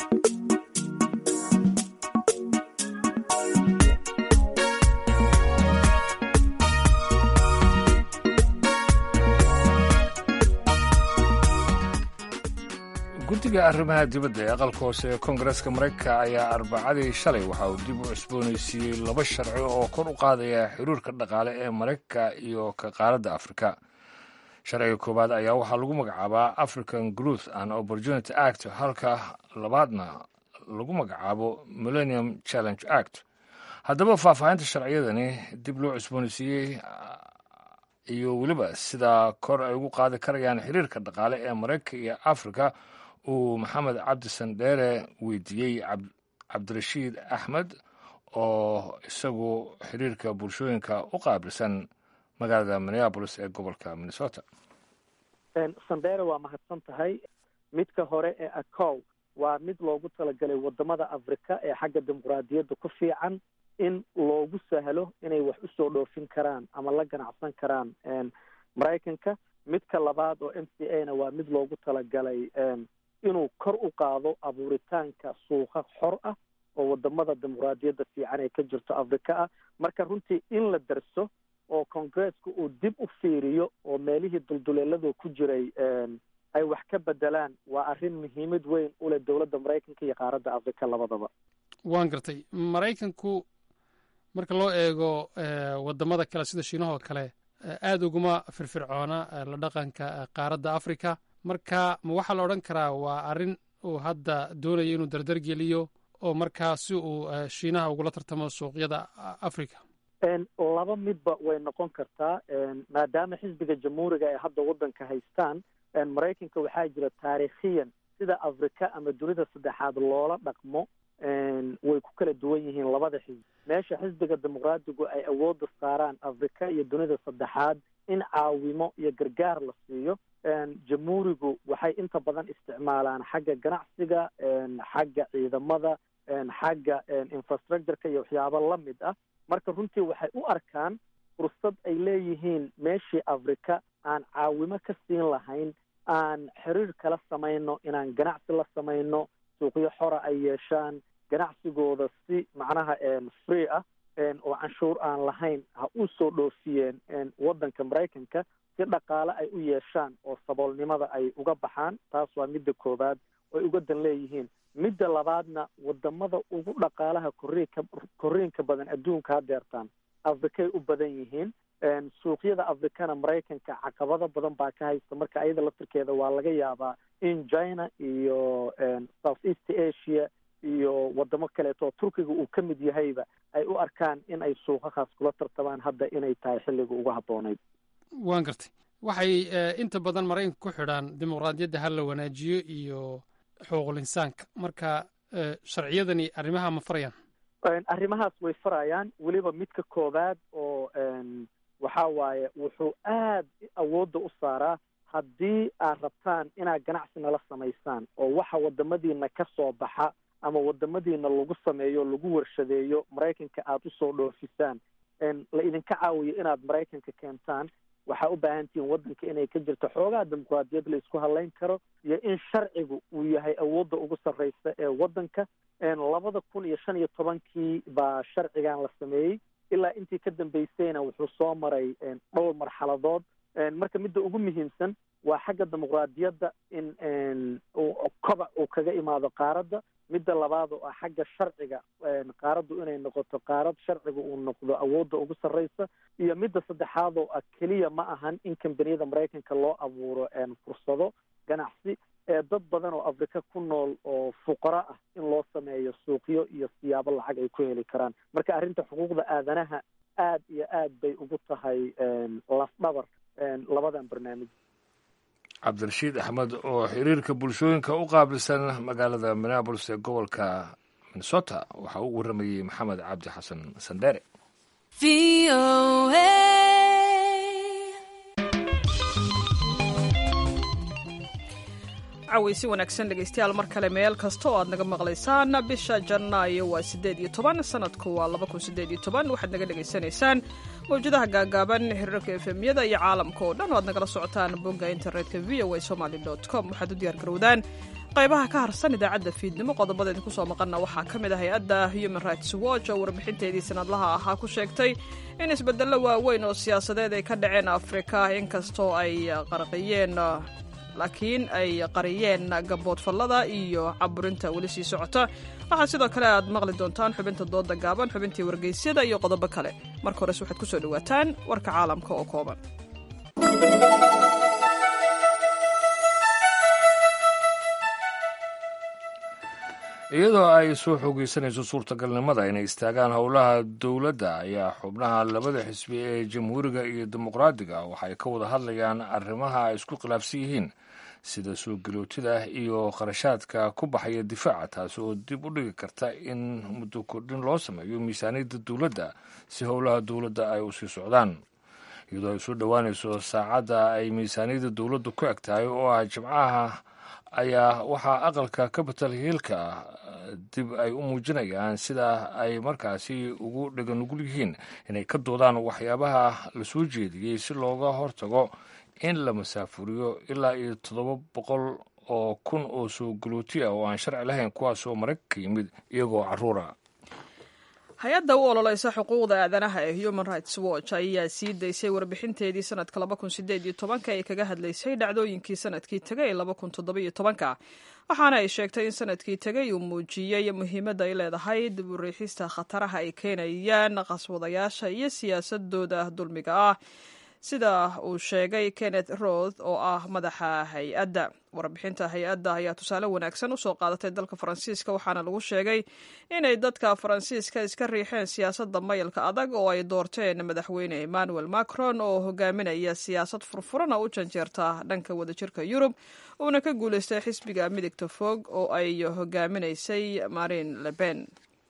guddiga arrimaha dibadda ee aqalka hoose ee koongareeska maraykanka ayaa arbacadii shalay waxa uu dib u cusboonaysiiyey laba sharci oo kor u qaadaya xiriirka dhaqaale ee maraykanka iyo ka qaaradda afrika sharciga koowaad ayaa waxaa lagu magacaabaa african growth and opportunity act halka labaadna lagu magacaabo millennium challenge act haddaba faahfaahinta sharciyadani dib loo cusboonaysiiyey iyo weliba sidaa kor ay ugu qaadi karayaan xiriirka dhaqaale ee maraykanka iyo afrika uu maxamed cabdi sandheere weydiiyey cabdirashiid axmed oo isagu xiriirka bulshooyinka u qaabilsan magaalada minneabolis ee gobolka minnesota sandheere waa mahadsan tahay midka hore ee acow waa mid loogu talagalay wadamada afrika ee xagga dimuqraadiyadda ku fiican in loogu sahlo inay wax usoo dhoofin karaan ama la ganacsan karaan maraykanka midka labaad oo m c a na waa mid loogu talagalay inuu kor u qaado abuuritaanka suuqa xor ah oo wadamada dimuqraadiyadda fiican ee ka jirto afrika ah marka runtii in la darso oo congresska uu dib u fiiriyo oo meelihii dulduleeladu ku jiray ay wax ka bedelaan waa arrin muhiimad weyn u leh dowladda maraykanka iyo qaaradda afrika labadaba waan gartay maraykanku marka loo eego wadamada kale sida shiinahoo kale aada uguma firfircoona la dhaqanka qaaradda africa marka ma waxaa la odhan karaa waa arrin uu hadda doonayo inuu dardar geliyo oo markaa si uu shiinaha ugula tartamo suuqyada africa laba midba way noqon kartaa maadaama xisbiga jamhuuriga ay hadda waddanka haystaan maraykanka waxaa jira taariikhiyan sida afrika ama dunida saddexaad loola dhaqmo way ku kala duwan yihiin labada xisbi meesha xisbiga dimuqraadigu ay awoodda saaraan afrika iyo dunida saddexaad in caawimo iyo gargaar la siiyo jamhuurigu waxay inta badan isticmaalaan xagga ganacsiga xagga ciidamada xagga infrastructureka iyo waxyaabo la mid ah marka runtii waxay u arkaan fursad ay leeyihiin meeshii afrika aan caawimo ka siin lahayn aan xiriir kala samayno inaan ganacsi la samayno suuqyo xora ay yeeshaan ganacsigooda si macnaha free ah oo canshuur aan lahayn ha u soo dhoofiyeen waddanka maraykanka si dhaqaale ay u yeeshaan oo saboolnimada ay uga baxaan taas waa midda koowaad oy uga dan leeyihiin midda labaadna wadamada ugu dhaqaalaha koriinka koriinka badan adduunka hadeertaan afrikay u badan yihiin suuqyada afrikana maraykanka caqabado badan baa ka haysta marka ayada laftirkeeda waa laga yaabaa in china iyo south east asia iyo wadamo kaleeto turkiga uu ka mid yahayba ay u arkaan in ay suuqakaas kula tartamaan hadda inay tahay xilliga uga habboonayd waan gartay waxay inta badan maraykanka ku xidhaan dimuqraadiyadda ha la wanaajiyo iyo xuquuqul insaanka marka sharciyadani arrimaha ma farayaan arrimahaas way farayaan weliba midka koowaad oo waxa waaye wuxuu aad awoodda u saaraa haddii aad rabtaan inaad ganacsi nala samaysaan oo waxa wadamadiina ka soo baxa ama wadamadiina lagu sameeyo lagu warshadeeyo maraykanka aada usoo dhoofisaan la idinka caawiyo inaad maraykanka keentaan waxaa u baahan tihiin waddanka inay ka jirto xoogaa dimuqraadiyad la isku hadlayn karo iyo in sharcigu uu yahay awoodda ugu sarreysa ee waddanka labada kun iyo shan iyo tobankii baa sharcigan la sameeyey ilaa intii ka dambeysayna wuxuu soo maray dhowr marxaladood marka midda ugu muhiimsan waa xagga dimuqraadiyadda in kobac uu kaga imaado qaaradda midda labaad oo ah xagga sharciga qaaraddu inay noqoto qaarad sharciga uu noqdo awoodda ugu sarreysa iyo midda saddexaad oo ah keliya ma ahan in kambaniyada maraykanka loo abuuro fursado ganacsi ee dad badan oo afrika ku nool oo fuqaro ah in loo sameeyo suuqyo iyo siyaabo lacag ay ku heli karaan marka arrinta xuquuqda aadanaha aad iyo aad bay ugu tahay lafdhabar labadan barnaamij cabdirashiid axmed oo xiriirka bulshooyinka u qaabilsan magaalada minneabolis ee gobolka minnesota waxaa u warramayey maxamed cabdi xasan sandheere caweysi wanaagsan dhegaystayaal mar kale meel kasta oo aad naga maqlaysaan bisha janaayo waa siddeed iyo toban sanadku waa laba kun siddeed iyo toban waxaad naga dhegaysanaysaan mawjadaha gaagaaban xiriirka efemyada iyo caalamka oo dhan oo aad nagala socotaan bogga internetka v o a somaly dot com waxaad u diyaar garowdaan qaybaha ka harsan idaacadda fiidnimo qodobada idinku soo maqanna waxaa ka mid ah hay-adda human rights watch oo warbixinteedii sanadlaha ahaa ku sheegtay in isbeddello waaweyn oo siyaasadeed ay ka dhaceen afrika inkastoo ay qarqiyeen laakiin ay qariyeen gaboodfallada iyo caburinta weli sii socota waxaa sidoo kale aad maqli doontaan xubinta dooda gaaban xubintii wargeysyada iyo qodobo kale marka hores waxaad ku soo dhowaataan warka caalamka oo kooban iyadoo ay soo xoogeysanayso suurtagalnimada inay istaagaan howlaha dowladda ayaa xubnaha labada xisbi ee jamhuuriga iyo dimuqraadiga waxa ay ka wada hadlayaan arrimaha ay isku khilaafsan yihiin sida soo galootida iyo kharashaadka ku baxaya difaaca taasi oo dib u dhigi karta in muddo kordhin loo sameeyo miisaaniyadda dowladda si howlaha dowladda ay u sii socdaan iyadoo ay soo dhowaanayso saacadda ay miisaaniyadda dowladdu ku eg tahay oo ah jimcaha ayaa waxaa aqalka capital hiilka ah dib ay u muujinayaan sida ay markaasi ugu dheganugul yihiin inay ka doodaan waxyaabaha la soo jeediyey si looga hortago in la masaafuriyo ilaa iyo toddoba boqol oo kun oo soo galooti ah oo aan sharci lahayn kuwaas oo maraykanka yimid iyagoo caruura hay-adda u ololeysa xuquuqda aadanaha ee human rights watch ayaa sii daysay warbixinteedii sanadka laba kun sideed iyo tobanka ee kaga hadlaysay dhacdooyinkii sanadkii tegay ee laba kun toddoba iyo tobanka waxaana ay sheegtay in sanadkii tegay uu muujiyey muhiimadda ay leedahay dib u riixista khataraha ay keenayaan qaswadayaasha iyo siyaasadooda dulmiga ah sida uu sheegay kenneth roth oo ah madaxa hay-adda warbixinta hay-adda ayaa tusaale wanaagsan usoo qaadatay dalka faransiiska waxaana lagu sheegay inay dadka faransiiska iska riixeen siyaasadda mayalka adag oo ay doorteen madaxweyne emmanuel macron oo hogaaminaya siyaasad furfuran oo u janjeerta dhanka wadajirka yurub uuna ka guuleystay xisbiga midigta fog oo ay hogaaminaysay marine leben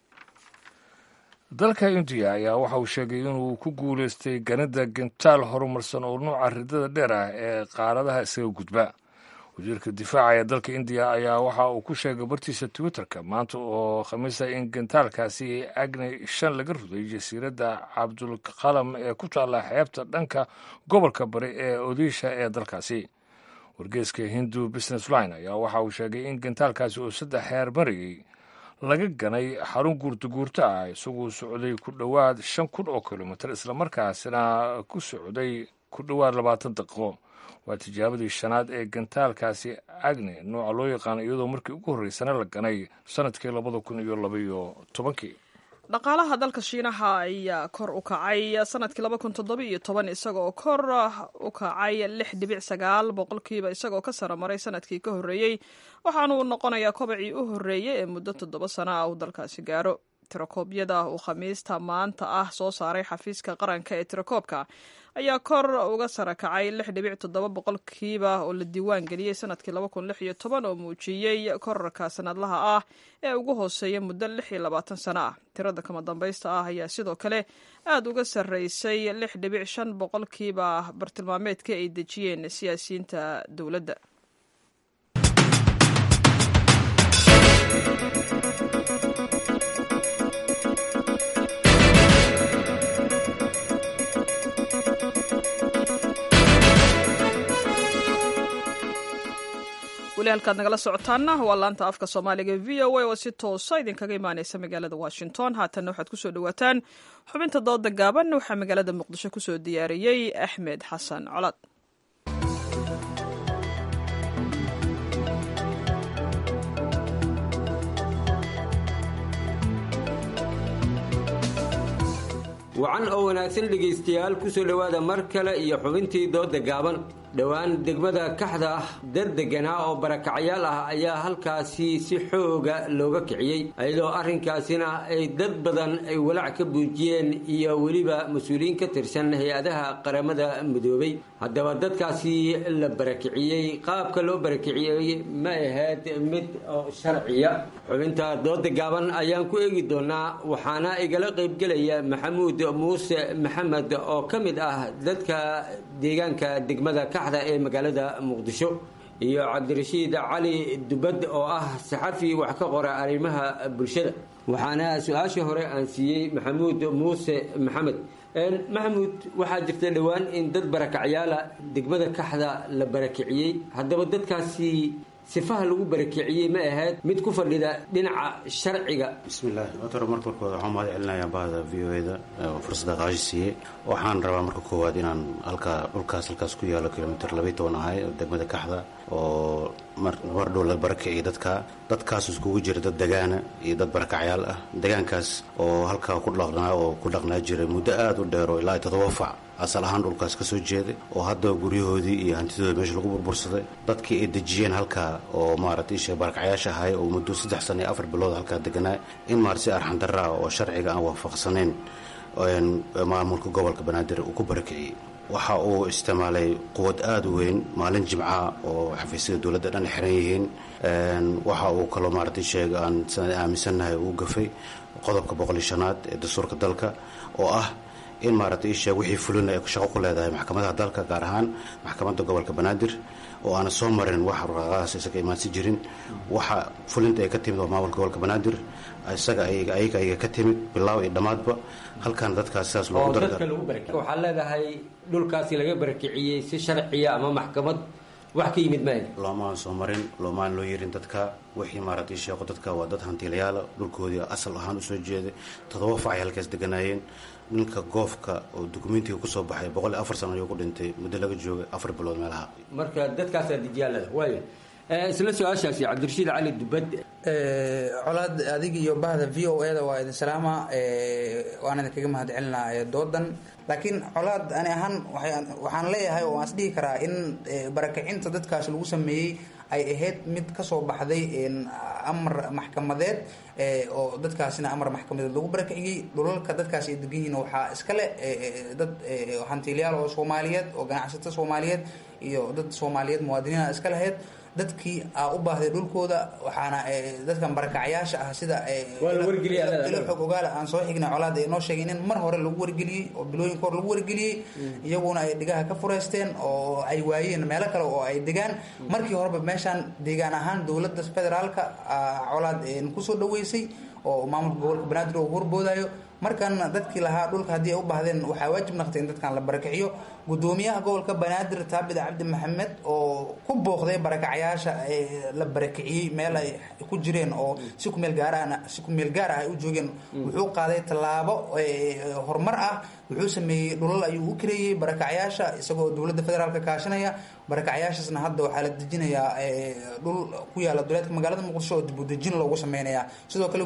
dalka indiya ayaa waxa uu sheegay inuu ku guulaystay ganida gentaal horumarsan oo nuuca ridada dheer ah ee qaaradaha isaga gudba wasiirka difaaca ee dalka indiya ayaa waxa uu ku sheegay bartiisa twitterka maanta oo khamiisa in gentaalkaasi agni shan laga ruday jasiiradda cabdulqalam ee ku taalla xeebta dhanka gobolka bari ee odisha ee dalkaasi wargeeska hindu business line ayaa waxa uu sheegay in gentaalkaasi oo saddex heer marayay laga ganay xarun guurtaguurta ah isaguu socday ku dhowaad shan kun oo kilomitir islamarkaasina ku socday ku dhowaad labaatan daqiiqo waa tijaabadii shanaad ee gantaalkaasi agni nooca loo yaqaano iyadoo markii ugu horreysana la ganay sanadkii labada kun iyo labaiyo tobankii dhaqaalaha dalka shiinaha ayaa kor u kacay sanadkii laba kun toddoba iyo toban isagaoo kor u kacay lix dhibic sagaal boqolkiiba isagoo ka sara maray sanadkii ka horreeyey waxaana uu noqonayaa kobacii u horreeyey ee muddo toddoba sano ah uu dalkaasi gaaro tirakoobyada uu khamiista maanta ah soo saaray xafiiska qaranka ee tirakoobka ayaa kor uga sara kacay lix dhibic toddoba boqolkiiba oo la diiwaan geliyey sanadkii laba kun lix iyo toban oo muujiyey korarka sanadlaha ah ee ugu hooseeya muddo lix iyo labaatan sano ah tirada kama dambaysta ah ayaa sidoo kale aada uga sarreysay lix dhibic shan boqolkiiba bartilmaameedka ay dejiyeen siyaasiyiinta dowladda weli halkaad nagala socotaana waa laanta afka soomaaliga v o a oo si toosa idinkaga imaaneysa magaalada washington haatanna waxaad kusoo dhawaataan xubinta dooda gaaban waxaa magaalada muqdisho kusoo diyaariyey axmed xasan colaad wacan oo wanaagsan dhegaystayaal ku soo dhowaada mar kale iyo xubintii dooda gaaban dhowaan degmada kaxda ah dad deganaa oo barakacyaal ah ayaa halkaasi si xooga looga kiciyey iyadoo arrinkaasina ay dad badan ay walaac ka buujiyeen iyo weliba mas-uuliyiin ka tirsan hay-adaha qaramada midoobay haddaba dadkaasi la barakiciyey qaabka loo barakiciyey ma ahayd mid sharciya xubinta dooda gaaban ayaan ku eegi doonaa waxaana igala qaybgelaya maxamuud muuse maxamed oo ka mid ah dadka deegaanka degmada kaxda ee magaalada muqdisho iyo cabdirashiid cali dubad oo ah saxafi wax ka qora arrimaha bulshada waxaana su-aashii hore aan siiyey maxamuud muuse maxamed maxamuud waxaa jirta dhowaan in dad barakacyaala degmada kaxda la barakiciyey haddaba dadkaasi sifaha lagu barakiciyey ma ahayd mid ku fadhida dhinaca sharciga bismillaah doctor marka koowaad waxaan mahad celinayaa bahda v o e da oo fursada qaashi siiyey waxaan rabaa marka koowaad inaan halkaa dhulkaas halkaas ku yaalo kilomitr labaiy toban ahay oo degmada kaxda oo mar dhow la barakiciyay dadka dadkaas iskugu jira dad degaana iyo dad barakacyaal ah degaankaas oo halkaa ku dhaqnaa oo ku dhaqnaa jiray muddo aada u dheer oo ilaa iyo toddoba fac asal ahaan dhulkaas ka soo jeeday oo hadda guryahoodii iyo hantidooda meesha lagu burbursaday dadkii ay dejiyeen halkaa oo maaragtay isha barakacyaasha ahay oo muddo saddex sana iyo afar bilood halkaa deganaa in maarata si arxandarra ah oo sharciga aan waafaqsanayn maamulka gobolka banaadir uu ku barakiciyey waxa uu isticmaalay quwad aada u weyn maalin jimca oo xafiisyada dowladda dhan xiran yihiin waxa uu kaloo maaragtay sheega aan aaminsannahay uu gafay qodobka boqoliyo shanaad ee dastuurka dalka oo ah in maaragtay isheeg wixii fulina ay shaqo ku leedahay maxkamadaha dalka gaar ahaan maxkamadda gobolka banaadir oo aana soo marin wax warqaaqadaas isaga imaansi jirin waxa fulinta ay ka timid waa maamulka gobolka banaadir isaga ayaga ayaga ka timid bilaaw iyo dhammaadba halkan dadkaas sidaas oo loogu dadka lagu barakiciyey waxaa leedahay dhulkaasi laga barakiciyey si sharciya ama maxkamad wax ka yimid maaha loomaan soo marin loomaan loo yerin dadka wixii maaragtay sheeko dadka waa dad hantiilayaala dhulkoodii asal ahaan usoo jeeday toddoba fac ay halkaas deganaayeen ninka goofka oo dukumentiga kusoo baxay boqol iyo afar sano ayuu ku dhintay muddo laga joogay afar bilood meelaha marka dadkaasaa dijaalada waaya isla su-aashaasi cabdirashiid cali dubad colaad adiga iyo bahda v o e da waa idin salaama waan idinkaga mahad celinaa doodan laakiin colaad ani ahaan waxaan leeyahay oo aan is dhihi karaa in barakacinta dadkaas lagu sameeyey ay ahayd mid kasoo baxday amar maxkamadeed oo dadkaasina amar maxkamadeed lagu barakiciyey dhulalka dadkaas ay degan yihiin waxaa iskale dad hantiilyaal oo soomaaliyeed oo ganacsato soomaaliyeed iyo dad soomaaliyeed muwaadiniina iska lahayd dadkii aa u baahday dhulkooda waxaana dadkan barakacyaasha ah sida ilo xog ogaala aan soo xignay colaad ay noo sheegeen in mar hore lagu wargeliyey oo bilooyinka hore lagu wargeliyey iyaguna ay dhigaha ka fureysteen oo ay waayeen meelo kale oo ay degaan markii horeba meeshaan deegaan ahaan dowladda federaalka colaad kusoo dhaweysay oo maamulka gobolka banaadir oo horboodayo markan dadkii lahaa dhulka haddii ay u baahdeen waxaa waajib naqtay in dadkan la barakiciyo gudoomiyaha gobolka banaadir taabid cabdi maxamed oo ku booqday barakacyaasha la barakiciyey meel ay ku jireen oo si kumeel gaarahna si kumeel gaar ah ay u joogeen wuxuu qaaday tallaabo horumar ah wuxuu sameeyey dhulal ayuu u kareeyey barakacyaasha isagoo dowladda federaalka kaashanaya barakacyaashaasna hadda waxaa la dejinayaa dhul ku yaala duleedka magaalada muqdisho oo dibudejin loogu sameynaya sidoo kale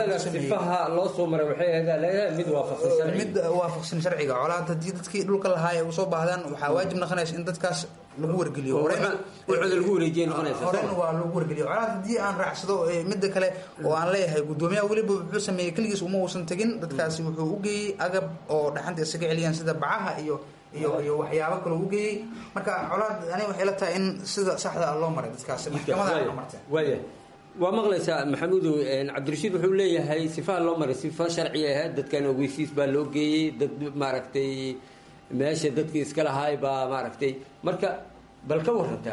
sifaha loo soo maray waxay ahayd mid waafaqsan sharciga mid waafaqsan sharciga colaad haddii dadkii dhulka lahaa ay usoo baahdaan waxaa waajib noqonaysa in dadkaas lagu wargeliyo wuxuuda lagu wareejiye noqonaysa horena waa lagu wargeliyo colaad haddii aan raacsado midda kale oo aan leeyahay gudoomiyaha weliba wuxuu sameeyey keligiis uma uusan tegin dadkaasi wuxuu u geeyey agab oo dhaxanta isaga celiyaan sida bacaha iyo iyo iyo waxyaabo kale u geeyey marka colaad ani waxay la tahay in sida saxda ah loo maray dadkaasi maxkamada loo martay waaya waa maqlaysaa maxamuudow cabdirashiid wuxuu leeyahay sifaha loo maray sifa sharci ahayd dadkan ogeysiis baa loo geeyey dad maaragtay meesha dadkii iska lahaay baa maaragtay marka bal ka warantaa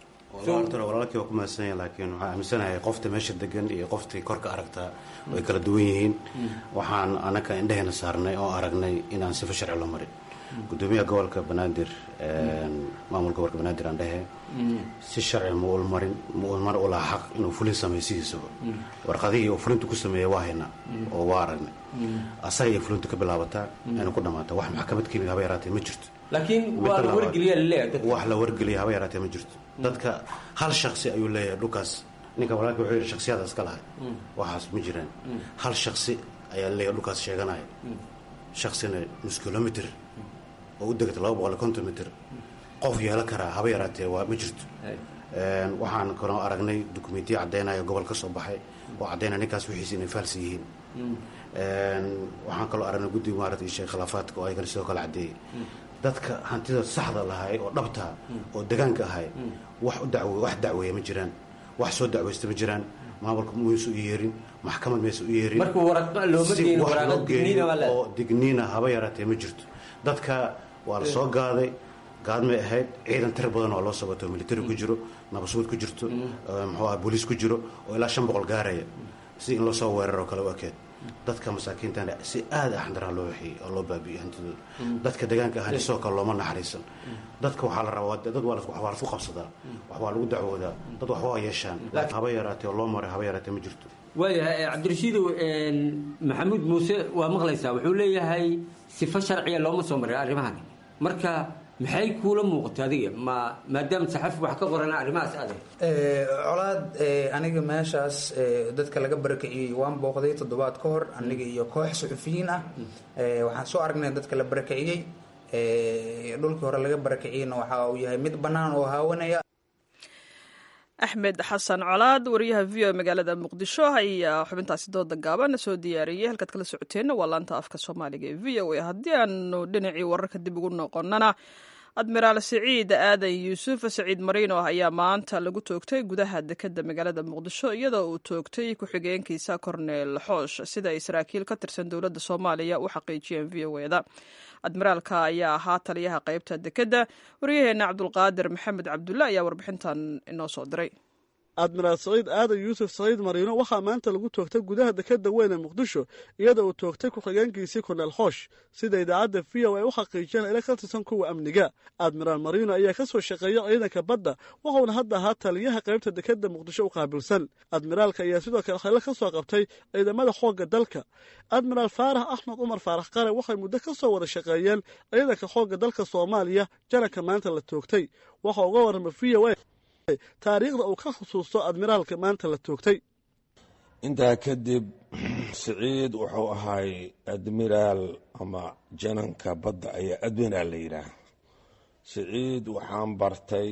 walaalkii waa ku mahadsanya laakiin waxaan aaminsanahay qofta meesha degan iyo qoftii korka aragtaa way kala duwan yihiin waxaan anaka indheheena saarnay oo aragnay inaan sifa sharci loo marin gudoomiyaha gobolka banaadir maamulka gobolka banaadir aan dhehe si sharci ma ul marin ma ul mar ulaa xaq inuu fulin sameeyo sidiisaba warqadihii uu fulintu ku sameeyey waa haynaa oo waa aragnay asaga iyo fulintu ka bilaabataa ayna ku dhamaataa wax maxkamad keenid haba yaraatee ma jirto laakiin waa la wargeliya laleeyahay wax la wargeliya haba yaraatee ma jirto dadka hal shaksi ayuu leeyahay dhulkaas ninka walaalka wuxuu yidhi shaksiyada iska lahay waxaas ma jiraan hal shaksi ayaa leeyahay dhulkaas sheeganaya shaksina nus kilomitr oo u degata laba boqol iyo konton mitr qof yeelan karaa haba yaraatee waa ma jirto waxaan kaloo aragnay dukumentiya caddaynaya gobol ka soo baxay oo caddaynaya ninkaas wixiisa inay faalsi yihiin waxaan kaloo aragnay guddiga maarata ishe khilaafaadka oo ayagana sidoo kale caddeeyey dadka hantida saxda lahay oo dhabta oo degaanka ahay wax u daw wax dacweeya ma jiraan wax soo dacweysta ma jiraan maamulka maysu u yeerin maxkamad maysa u yeerin marka waraqa looma geeyin waraaqo digniina waa oo digniina haba yaraatee ma jirto dadka waa la soo gaaday gaadmay ahayd ciidan tir badan oo loo sabato military ku jiro nabasuud ku jirto muxuu aha booliis ku jiro oo ilaa shan boqol gaaraya si in loo soo weeraroo kale u ekeed dadka masaakiintana si aada axdaraa loo waxeeyey oo loo baabi'iyey hantidooda dadka deegaanka ahna sidoo kale looma naxariisan dadka waxaa la rabaa dad waa waxbaa lasku qabsadaa waxbaa lagu dacwoodaa dad waxba waa yeeshaan haba yaraatee oo loo maray haba yaraatee ma jirto waayahay cabdirashiidow maxamuud muuse waa maqlaysaa wuxuu leeyahay sifo sharciya looma soo marin arrimahan marka maxay kuula muuqata adiga ma maadaama saxafi wax ka qoran arrimahaas ade colaad aniga meeshaas dadka laga barakiciyey waan booqday toddobaad ka hor aniga iyo koox suxufiyiin ah waxaan soo aragnay dadka la barakiciyey dhulkii hore laga barakiciyeyna waxa uu yahay mid bannaan oo haawanaya axmed xasan colaad wariyaha v o magaalada muqdisho ayaa xubintaasi dooda gaaban soo diyaariyey halkaad kala socoteenna waa laanta afka soomaaliga ee v o a haddii aanu dhinacii wararka dib ugu noqonnana admiraal siciid aadan yuusuf saciid mariino ayaa maanta lagu toogtay gudaha dekeda magaalada muqdisho iyadoo uu toogtay ku-xigeenkiisa korneel xoosh sida ay saraakiil ka tirsan dowladda soomaaliya u xaqiijiyeen v o eda admiraalka ayaa ahaa taliyaha qaybta dekedda waryaheena cabdulqaadir maxamed cabdulle ayaa warbixintan inoo soo diray admiraal saciid aadan yuusuf saciid mariino waxaa maanta lagu toogtay gudaha dekeda weyn ee muqdisho iyadoo uu toogtay ku-xigeenkiisii korneel xoosh sida idaacadda v o ay u xaqiijiyeen ila ka tirsan kuwa amniga admiraal mariino ayaa ka soo shaqeeya ciidanka badda wuxuuna hadda ahaa taliyaha qaybta dekeda muqdisho u qaabilsan admiraalka ayaa sidoo kale khaylo ka soo qabtay ciidamada xoogga dalka admiraal faarax axmed cumar faarax qare waxay muddo ka soo wada shaqeeyeen ciidanka xoogga dalka soomaaliya jananka maanta la toogtay waxa uga warrama v o a taariikhda uu ka xusuusto admiraalka maanta la toogtay intaa kadib siciid wuxuu ahay admiraal ama jananka badda ayaa admiraal la yidhaah siciid waxaan bartay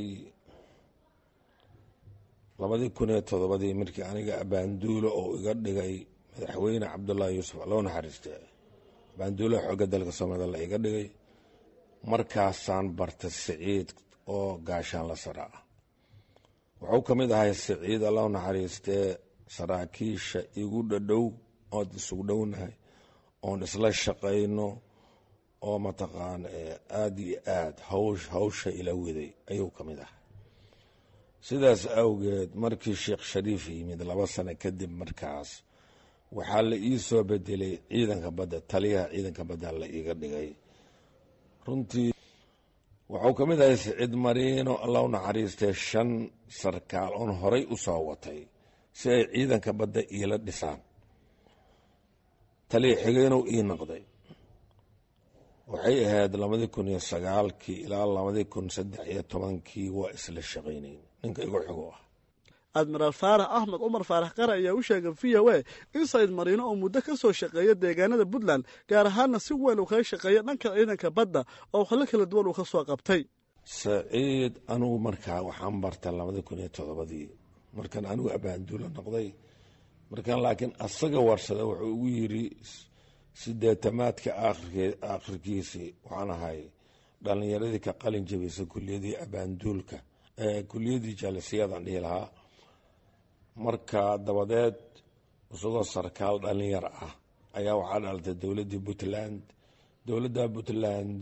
labadii kun iyo toddobadii markii aniga abaanduulo oo iga dhigay madaxweyne cabdullaahi yuusuf loo naxariiste abaanduulaha xoogga dalka soomaalida la iga dhigay markaasaan bartay siciid oo gaashaan la sara ah wuxuu ka mid ahay siciid allau naxariistee saraakiisha igu dhadhow ood isugu dhownahay oon isla shaqayno oo mataqaan aada iyo aad hawsh hawsha ila waday ayuu ka mid ahay sidaas awgeed markii sheekh shariif yimid laba sano kadib markaas waxaa la ii soo bedelay ciidanka badda taliyaha ciidanka badda la iiga dhigay runtii wuxuu ka mid ahay siciid mariino allau naxariistee shan sarkaal oon horay u soo watay si ay ciidanka badda iila dhisaan taliya xigeenuu ii noqday waxay ahayd labadii kun iyo sagaalkii ilaa labadii kun saddex iyo tobankii waa isla shaqaynayn ninka igu xigo ah admiraal faarax axmed cumar faarax qare ayaa u sheegay v o a in saciid mariino oo muddo ka soo shaqeeya deegaanada puntland gaar ahaanna si weyn uu kaga shaqeeya dhanka ciidanka badda oo xillo kala duwan uu ka soo qabtay saciid anugu markaa waxaan barta labadii kun iyo toddobadii markaan anigu abaanduulo noqday markaan laakiin asaga warsada wuxuu ugu yidri sideetamaadka aakhirkiisii waxaan ahay dhallinyaradii ka qalin jabisa kuliyadii abaanduulka kuliyadii jaalisiyaadaan dhihi lahaa marka dabadeed isagoo sarkaal dhalinyar ah ayaa waxaa dhalatay dowladdii puntland dowladda puntland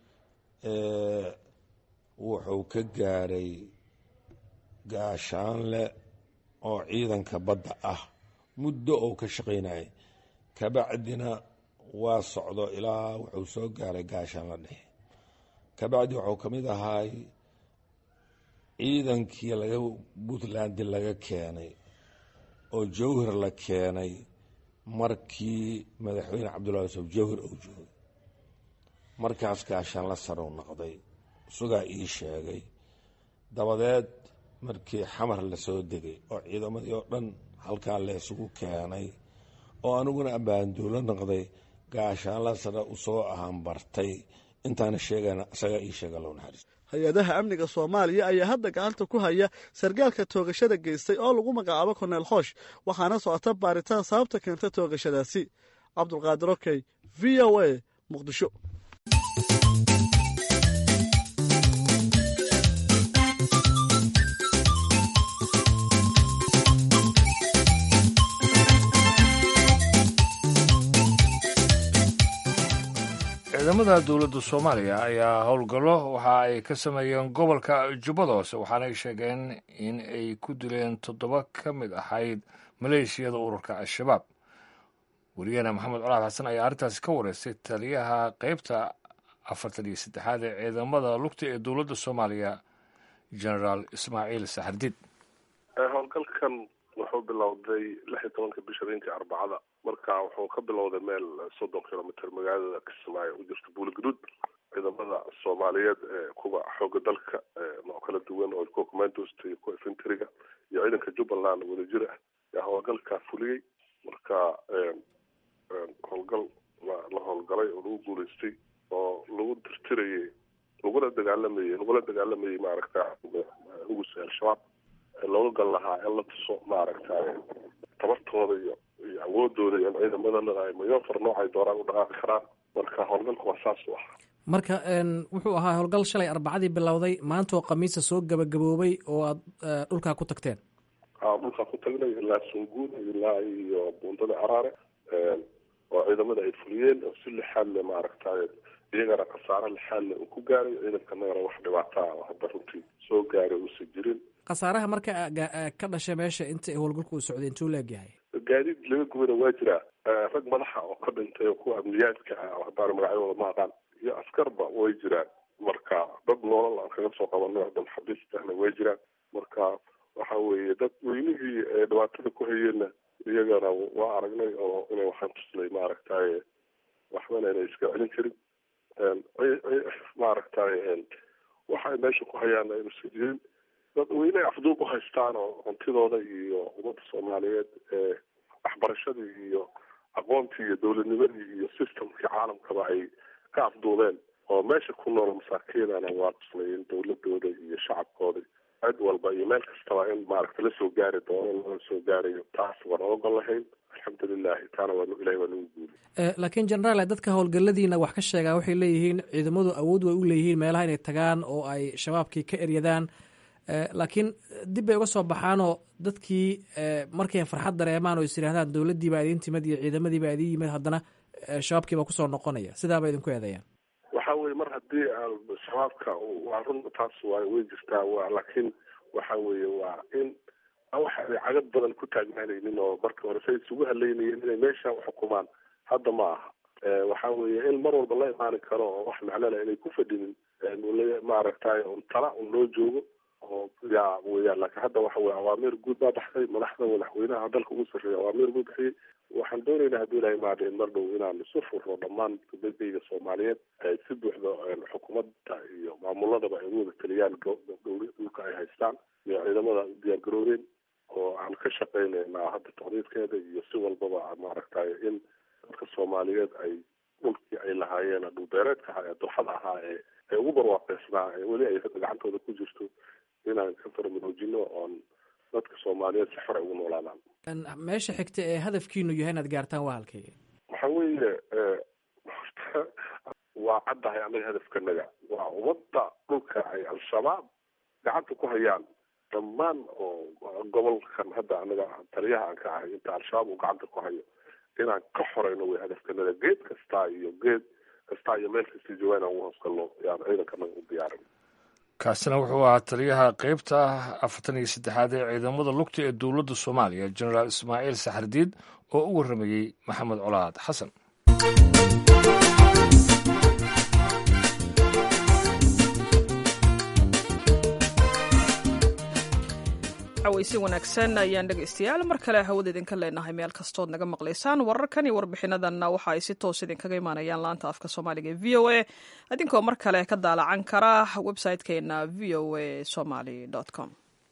wuxuu ka gaaray gaashaanle oo ciidanka badda ah muddo oo ka shaqaynayay kabacdina waa socdo ilaa wuxuu soo gaaray gaashaanle dhexe kabacdi wuxuu ka mid ahaay ciidankii laga puntland laga keenay oo jawhar la keenay markii madaxweyne cabdullahi yusuf jawhar uu joogay markaas gaashaan la sarow noqday sugaa ii sheegay dabadeed markii xamar lasoo degay oo ciidamadii oo dhan halkaa laysugu keenay oo aniguna abaanduulo noqday gaashaan la sare usoo ahaan bartay intaana sheegana isagaa ii sheega low naxariis hay-adaha amniga soomaaliya ayaa hadda gacanta ku haya sargaalka toogashada geystay oo lagu magacaabo korneel xoosh waxaana socota baaritaan sababta keenta toogashadaasi cabdulqaadir okey v o a muqdisho ciidamada dowladda soomaaliya ayaa howlgallo waxa ay ka sameeyeen gobolka jubbada hoose waxaanay sheegeen in ay ku dileen toddoba ka mid ahayd maleeshiyada ururka al-shabaab weriyaheena maxamed colaad xasan ayaa arrintaasi ka wareystay taliyaha qeybta afartan iyo saddexaad ee ciidamada lugta ee dowladda soomaaliya generaal ismaaciil saxardiid howlgalkan wuxuu bilowday lix iyo tobanka bisha habeenkii arbacada marka wuxuu ka bilowday meel soddon kilomitr magaalada kismaayo u jirta buuligaduud ciidamada soomaaliyeed ee kuwa xooga dalka nooc kala duwan oo kuwa commandosta iyo kuwa infantryga iyo ciidanka jubbaland wadajir ah yaa howlgalkaa fuliyey marka howlgal la howlgalay oo lagu guuleystay oo lagu tirtirayay lagula dagaalamayay lagula dagaalamayay maaragta hugusa al-shabaab looga gal lahaa in la tuso maaragtay tabartooda iyo iyo awoodooda iyo ciidamadana ay mayofar noocay dooraan u dhaqaaqi karaan marka howlgalku waa saas u ah marka wuxuu ahaa howlgal shalay arbacadii bilowday maanta oo khamiisa soo gabagaboobay oo aad dhulkaa ku tagteen dhulkaa ku tagnay ilaa sunguud ilaa iyo buundada caraare oo ciidamada ay fuliyeen oo si lixaadle maaragtay iyagana khasaare lixaadle uu ku gaaray ciidankanagana wax dhibaataa oo hadda runtii soo gaaray uusan jirin khasaaraha marka ka dhashay meesha inta howlgalku uu socday intuu leegyahay gaadiid laga gubana waa jiraa rag madaxa oo ka dhintay oo kuwa amniyaadka ah oo haddaan magacyadooda ma aqaan iyo askarba way jiraan marka dad noolal aan kaga soo qabanay oo dhan xabiistahna way jiraan marka waxa weeye dad weynihii dhibaatada ku hayeenna iyagana waa aragnay oo inay waxaan tusnay maaragtay waxbana inay iska celin karin maaragtay waxay meesha ku hayaan aynusan jirin dad weyne afduub u haystaan oo huntidooda iyo ummadda soomaaliyeed ee waxbarashadii iyo aqoontii iyo dowladnimadii iyo systemkii caalamkaba ay ka afduubeen oo meesha ku nool masaakiinana waa tusnay in dowladooda iyo shacabkooda cid walba iyo meel kastaba in maaragta lasoo gaari doono lala soo gaarayo taas waan oogol lahayn alxamdulilahi taana waa ilahay waa nagu guuli laakiin generaal dadka howlgaladiina wax ka sheegaa waxay leeyihiin ciidamadu awood way u leeyihiin meelaha inay tagaan oo ay shabaabkii ka eryadaan laakiin dib bay uga soo baxaanoo dadkii markay farxad dareemaan oo is yidhahdaan dowladdii baa idiin timid iyo ciidamadii baa idiin yimid haddana shabaabkii baa kusoo noqonaya sidaaba idinku eedeeyaan waxa weye mar haddii shabaabka waa run taas waa way jirtaa wa laakiin waxa weeye waa in waxa ay cagad badan ku taagnaanaynin oo marka hore say isugu haleynayeen inay meesha xukumaan hadda ma aha waxa weeye in mar walba la imaani karo oo wax macnole inay ku fadhinin maaragtay un tala un loo joogo oo yaa weyaan laakiin hadda waxa weye awaamiir guud baa baxday madaxda madaxweynaha dalka ugu sarreeya awaamiir buu bixiyey waxaan doonaynaa haddii ilahay maada in mar dhow inaan isu furno dhammaan dadayga soomaaliyeed ay si buuxda xukuumadda iyo maamuladaba ay ugu wada taliyaan dhulka ay haystaan iyo ciidamada diyaar garoobeen oo aan ka shaqaynaynaa hadda taqdiidkeeda iyo si walbaba maaragtay in dadka soomaaliyeed ay dhulkii ay lahaayeen dhulbeereedka ahaa ee durxada ahaa ee ay ugu barwaaqeysnaa ee weli ay gacantooda ku jirto inaan ka farmaroojino oon dadka soomaaliyeed si xor ay ugu noolaadaan meesha xigta ee hadafkiinu yahay inaad gaartaan waa halkay waxa weeye waa caddahay annaga hadafkanaga waa ummadda dhulka ay al-shabaab gacanta ku hayaan dhammaan oo gobolkan hadda anaga taliyaha aan ka ahay inta al-shabaab uu gacanta ku hayo inaan ka xoreyno way hadafkanaga geed kastaa iyo geed kastaa iyo meel kasta joogaan aan ugu hoosgalno yaan ciidankanaga u diyaarin kaasina wuxuu ahaa taliyaha qeybta afartan iyo saddexaad ee ciidamada lugta ee dowladda soomaaliya generaal ismaaciil saxardiid oo u warramayey maxamed colaad xasan weysi wanaagsan ayaan dhegaystayaal mar kale hawada idinka leenahay meel kastood naga maqlaysaan wararkan iyo warbixinadanna waxa ay si toos idinkaga imaanayaan laanta afka soomaaliga ee v o a idinkoo mar kale ka daalacan kara website-keena v o a somaly com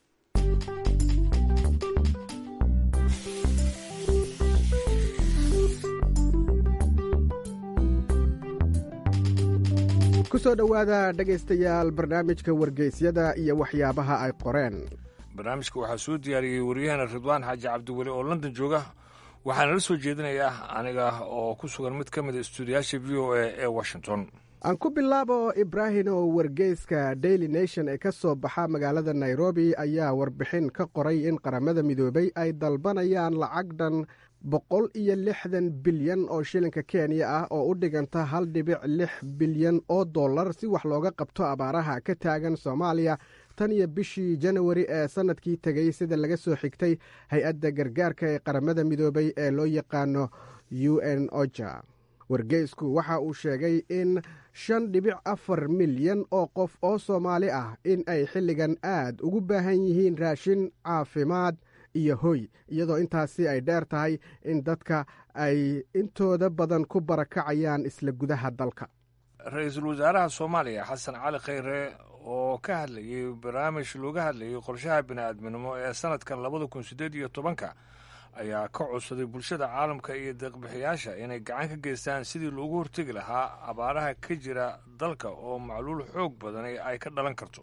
kusoo dhowaada dhegaystayaal barnaamijka wargeysyada iyo waxyaabaha ay qoreen barnaamijka waxaa soo diyaariyey waryahana ridwaan xaaji cabdiweli oo london jooga waxaana la soo jeedinayaa aniga oo ku sugan mid ka mid a istuudiyaasha v o a ee washington aan ku bilaabo ibrahin oo wargeyska daily nation ee ka soo baxa magaalada nairobi ayaa warbixin ka qoray in qaramada midoobay ay dalbanayaan lacag dhan boqol iyo lixdan bilyan oo shilinka kenya ah oo u dhiganta hal dhibic lix bilyan oo dollar si wax looga qabto abaaraha ka taagan soomaaliya tan iyo bishii janawari ee sannadkii tegey sida laga soo xigtay hay-adda gargaarka ee qaramada midoobay ee loo yaqaano u n oja wargeysku waxa uu sheegay in shan dhibic afar milyan oo qof oo soomaali ah in ay xilligan aad ugu baahan yihiin raashin caafimaad iyo hoy iyadoo intaasi ay dheer tahay in dadka ay intooda badan ku barakacayaan isla gudaha dalka ra-iisul wasaaraha soomaaliya xasan cali khayre oo ka hadlayay barnaamij looga hadlayay qorshaha bini'aadminimo ee sanadkan labada kun siddeed iyo tobanka ayaa ka codsaday bulshada caalamka iyo deeqbixiyaasha inay gacan ka geystaan sidii loogu hortegi lahaa abaaraha ka jira dalka oo macluul xoog badani ay ka dhalan karto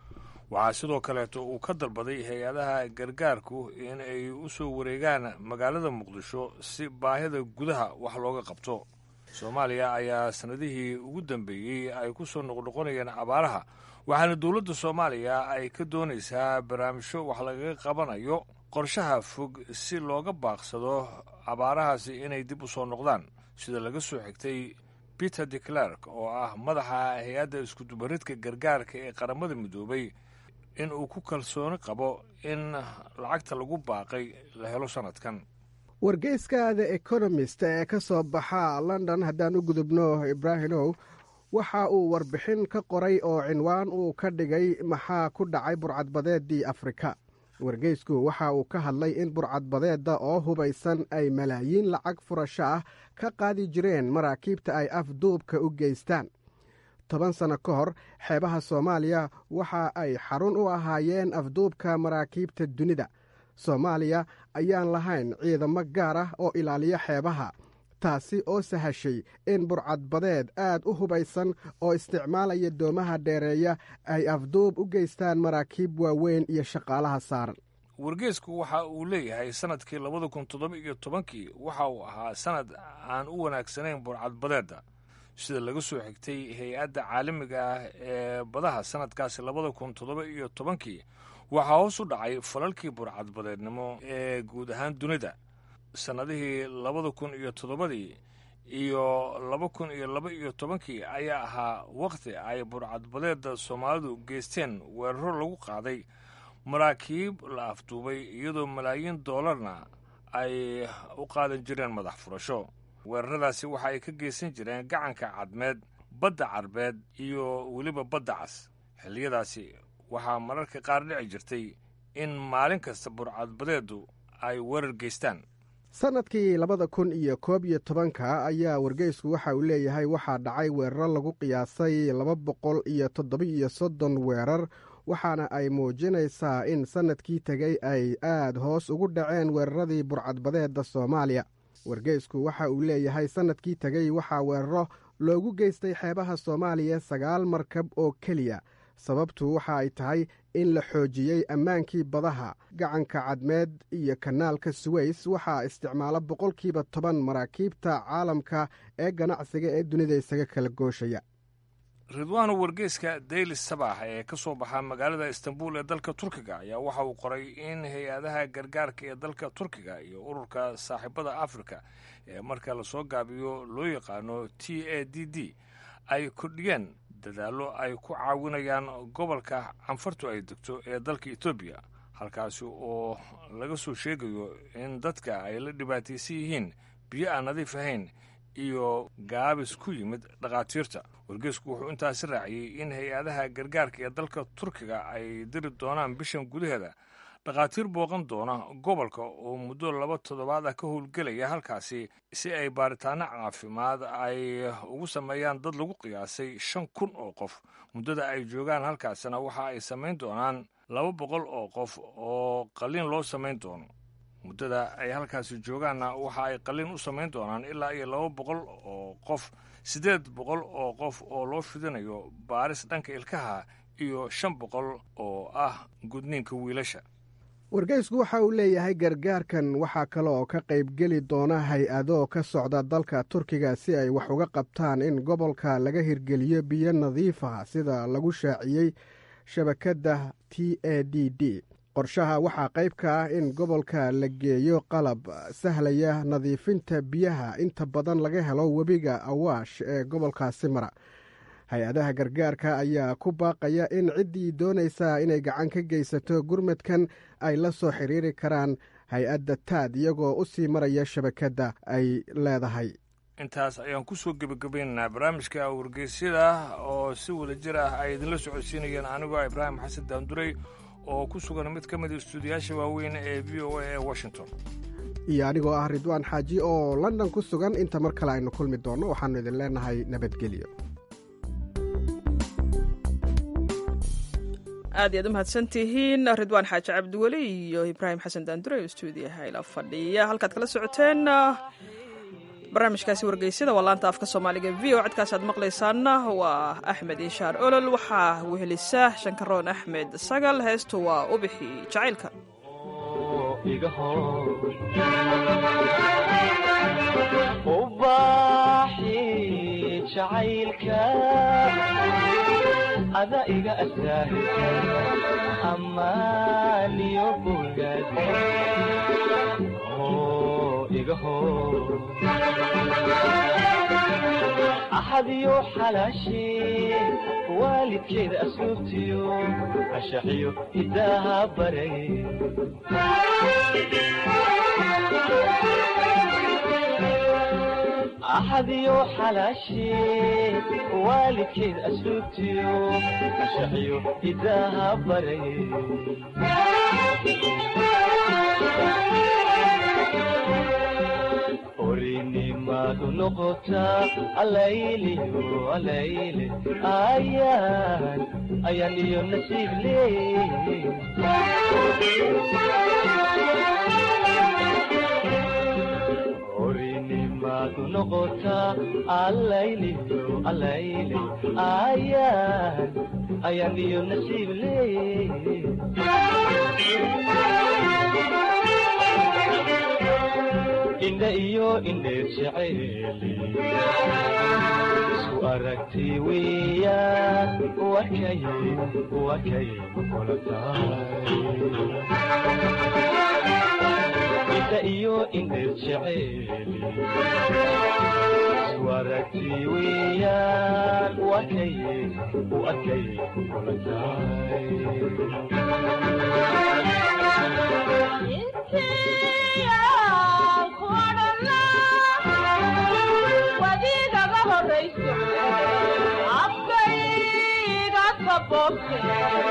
waxaa sidoo kaleeto uu ka dalbaday hay-adaha gargaarku in ay u soo wareegaan magaalada muqdisho si baahida gudaha wax looga qabto soomaaliya ayaa sannadihii ugu dambeeyey ay ku soo noqnoqonayeen abaaraha waxaana dowladda soomaaliya ay ka doonaysaa barnaamijyo wax lagaga qabanayo qorshaha fog si looga baaqsado abaarahaasi inay dib u soo noqdaan sida laga soo xigtay peter de clerk oo ah madaxa hay-adda iskudubaridka gargaarka ee qaramada midoobay in uu ku kalsooni qabo in lacagta lagu baaqay la helo sannadkan wargeyska the economist ee ka soo baxa london haddaan u gudubno ibraahimow waxa uu warbixin ka qoray oo cinwaan uu ka dhigay maxaa ku dhacay burcadbadeeddii afrika wargeysku waxa uu ka hadlay in burcadbadeedda oo hubaysan ay malaayiin lacag furasho ah ka qaadi jireen maraakiibta ay afduubka u geystaan toban sanno ka hor xeebaha soomaaliya waxa ay xarun u ahaayeen afduubka maraakiibta dunida soomaaliya ayaan lahayn ciidamo gaar ah oo ilaaliya xeebaha taasi oo sahashay in burcadbadeed aad u hubaysan oo isticmaalaya doomaha dheereeya ay afduub u geystaan maraakiib waaweyn iyo shaqaalaha saaran wargeysku waxa uu leeyahay sannadkii labada kun toddoba iyo tobankii waxa uu ahaa sannad aan u wanaagsanayn burcadbadeedda sida laga soo xigtay hay-adda caalamiga ah ee badaha sannadkaasi labada kun toddoba iyo tobankii waxaa hoos u dhacay falalkii burcadbadeednimo ee guud ahaan dunida sannadihii labada kun iyo toddobadii iyo laba kun iyo laba iyo tobankii ayaa ahaa wakhti ay burcadbadeedda soomaalidu geysteen weeraro lagu qaaday maraakiib la afduubay iyadoo malaayiin doolarna ay u qaadan jireen madax furasho weeraradaasi waxa ay ka geysan jireen gacanka cadmeed badda carbeed iyo weliba badda cas xilliyadaasi waxaa mararka qaar dhici jirtay in maalin kasta burcadbadeeddu ay weerar geystaan sannadkii labada kun iyo koob iyo tobanka ayaa wargeysku waxa uu leeyahay waxaa dhacay weeraro lagu qiyaasay laba boqol iyo toddoba-iyo soddon weerar waxaana ay muujinaysaa in sannadkii tegey ay aad hoos ugu dhaceen weeraradii burcadbadeedda soomaaliya wargeysku waxa uu leeyahay sannadkii tegey waxaa weeraro loogu geystay xeebaha soomaaliya sagaal markab oo keliya sababtu waxa ay tahay in la xoojiyey ammaankii badaha gacanka cadmeed iyo kanaalka suweys waxaa isticmaala boqolkiiba toban maraakiibta caalamka ee ganacsiga ee dunida isaga kala gooshaya ridwaana wargeyska daily sabax ee ka soo baxa magaalada istanbul ee dalka turkiga ayaa waxa uu qoray in hay-adaha gargaarka ee dalka turkiga iyo ururka saaxiibada afrika ee marka lasoo gaabiyo loo yaqaano t a d d ay kordhiyeen dadaallo ay ku caawinayaan gobolka canfartu ay degto ee dalka etoobiya halkaasi oo laga soo sheegayo in dadka ay la dhibaataysan yihiin biyo aan nadiif ahayn iyo gaabis ku yimid dhakhaatiirta wargeysku wuxuu intaasi raaciyey in hay-adaha gargaarka ee dalka turkiga ay diri doonaan bishan gudaheeda dhakhaatiir booqan doona gobolka oo muddo laba toddobaad ah ka howlgelaya halkaasi si ay baaritaano caafimaad ay ugu sameeyaan dad lagu qiyaasay shan kun oo qof muddada ay joogaan halkaasina waxa ay samayn doonaan laba boqol oo qof oo qalliin loo samayn doono muddada ay halkaasi joogaanna waxa ay qalliin u samayn doonaan ilaa iyo laba boqol oo qof siddeed boqol oo qof oo loo fidinayo baaris dhanka ilkaha iyo shan boqol oo ah gudniinka wiilasha wargeysku waxa uu leeyahay gargaarkan waxaa kale oo ka qaybgeli doona hay-ado ka socda dalka turkiga si ay wax uga qabtaan in gobolka laga hirgeliyo biyo nadiif ah sida lagu shaaciyey shabakadda t a d d qorshaha waxaa qayb ka ah in gobolka la geeyo qalab sahlaya nadiifinta biyaha inta badan laga helo webiga awaash ee gobolkaasi mara hay-adaha gargaarka ayaa ku baaqaya in ciddii doonaysaa inay gacan ka geysato gurmadkan ay la soo xiriiri karaan hay-adda taad iyagoo u sii maraya shabakadda ay leedahay intaas ayaan kusoo gebagabaynaynaa barnaamijka wargeysyada oo si wada jir ah ay idinla socodsiinayeen anigoo ibraahim xasan daanduray oo ku sugan mid ka mid istuudiyaasha waaweyn ee v o a ee washington iyo anigoo ah ridwaan xaaji oo london ku sugan inta mar kale aynu kulmi doonno waxaannu idin leenahay nabadgelyo aad iyaad u mahadsantihiin ridwaan xaaji cabdiweli iyo ibraahim xasan daandure oo stuudiyaha ila fadhiya halkaad kala socoteen barnaamijkaasi wargeysyada waa laanta afka soomaaliga v o codkaas aad maqlaysaanna waa axmed inshaar olol waxaa wehelisa shankaroon axmed sagal heestu waa ubixi jacaylka ada iga asaahisa amaaniyo bogaad iga hor axadiyo xalaashee waalidkeeda asluubtiyo ashaxiyo hidaaha baray axadiyo xalaashee waalidkeed asluubtiyo ashaxiyo hidaaha baray orinimadu noqotaa alayliyo alayle ayaan ayaan iyo nasiib leey orinimadu noqotaa alayliyo alayle ayaan ayaan iyo nasiib leey indha iyo indheer jacayli isku aragti weeyaan wakay wakay kula tahay indha iyo indheer jacayli isku aragti weeyaan wakay wakay kula wadiigaga horayso afkayga kabobte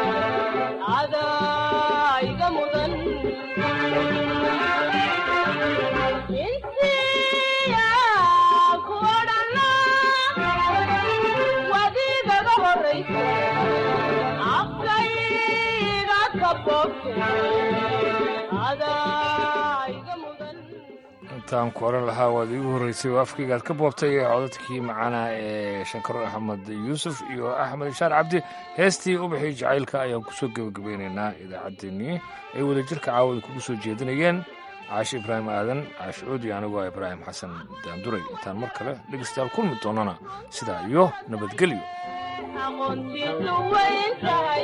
adaa iga mudan intiya kuodhana wadiigaga horayso afkayga kabobte adaa iga mudan intaan ku oran lahaa waad iigu horreysay oo afkaygaad ka boobtay ee codadkii macaana ee shankaro axmed yuusuf iyo axmed ishaar cabdi heestii ubaxii jacaylka ayaan kusoo gebagabaynaynaa idaacaddeenii ay wadajirka caawada kugu soo jeedinayeen caashi ibraahim aadan caashi coodi anigoo ah ibraahim xasan daanduray intaan mar kale dhegeystayaal kulmi doonana sidaa iyo nabadgelyo aqoontiisu weyn tahay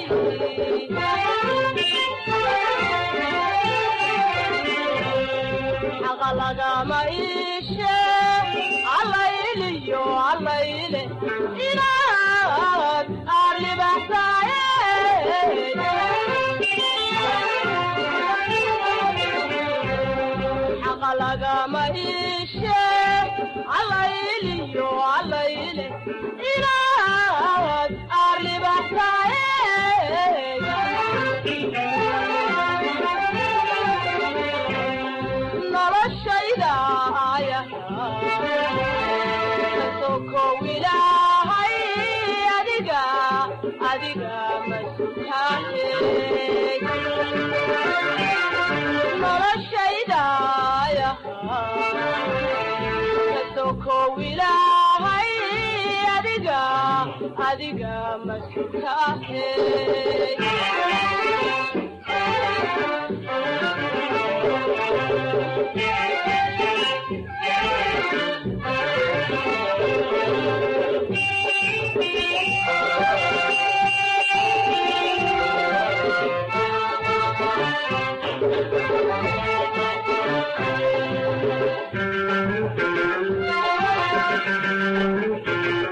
xaqa lagama iishe allayliyo allayle inaad arribaxsaaye xaqa lagama iishe allayliyo allayle inaad arribaxsaaye noloshayda aya kasokow ilaahay adiga adiga masutaane noloshayda aya kasokow ilaahay adiga adiga masutaane Thank you.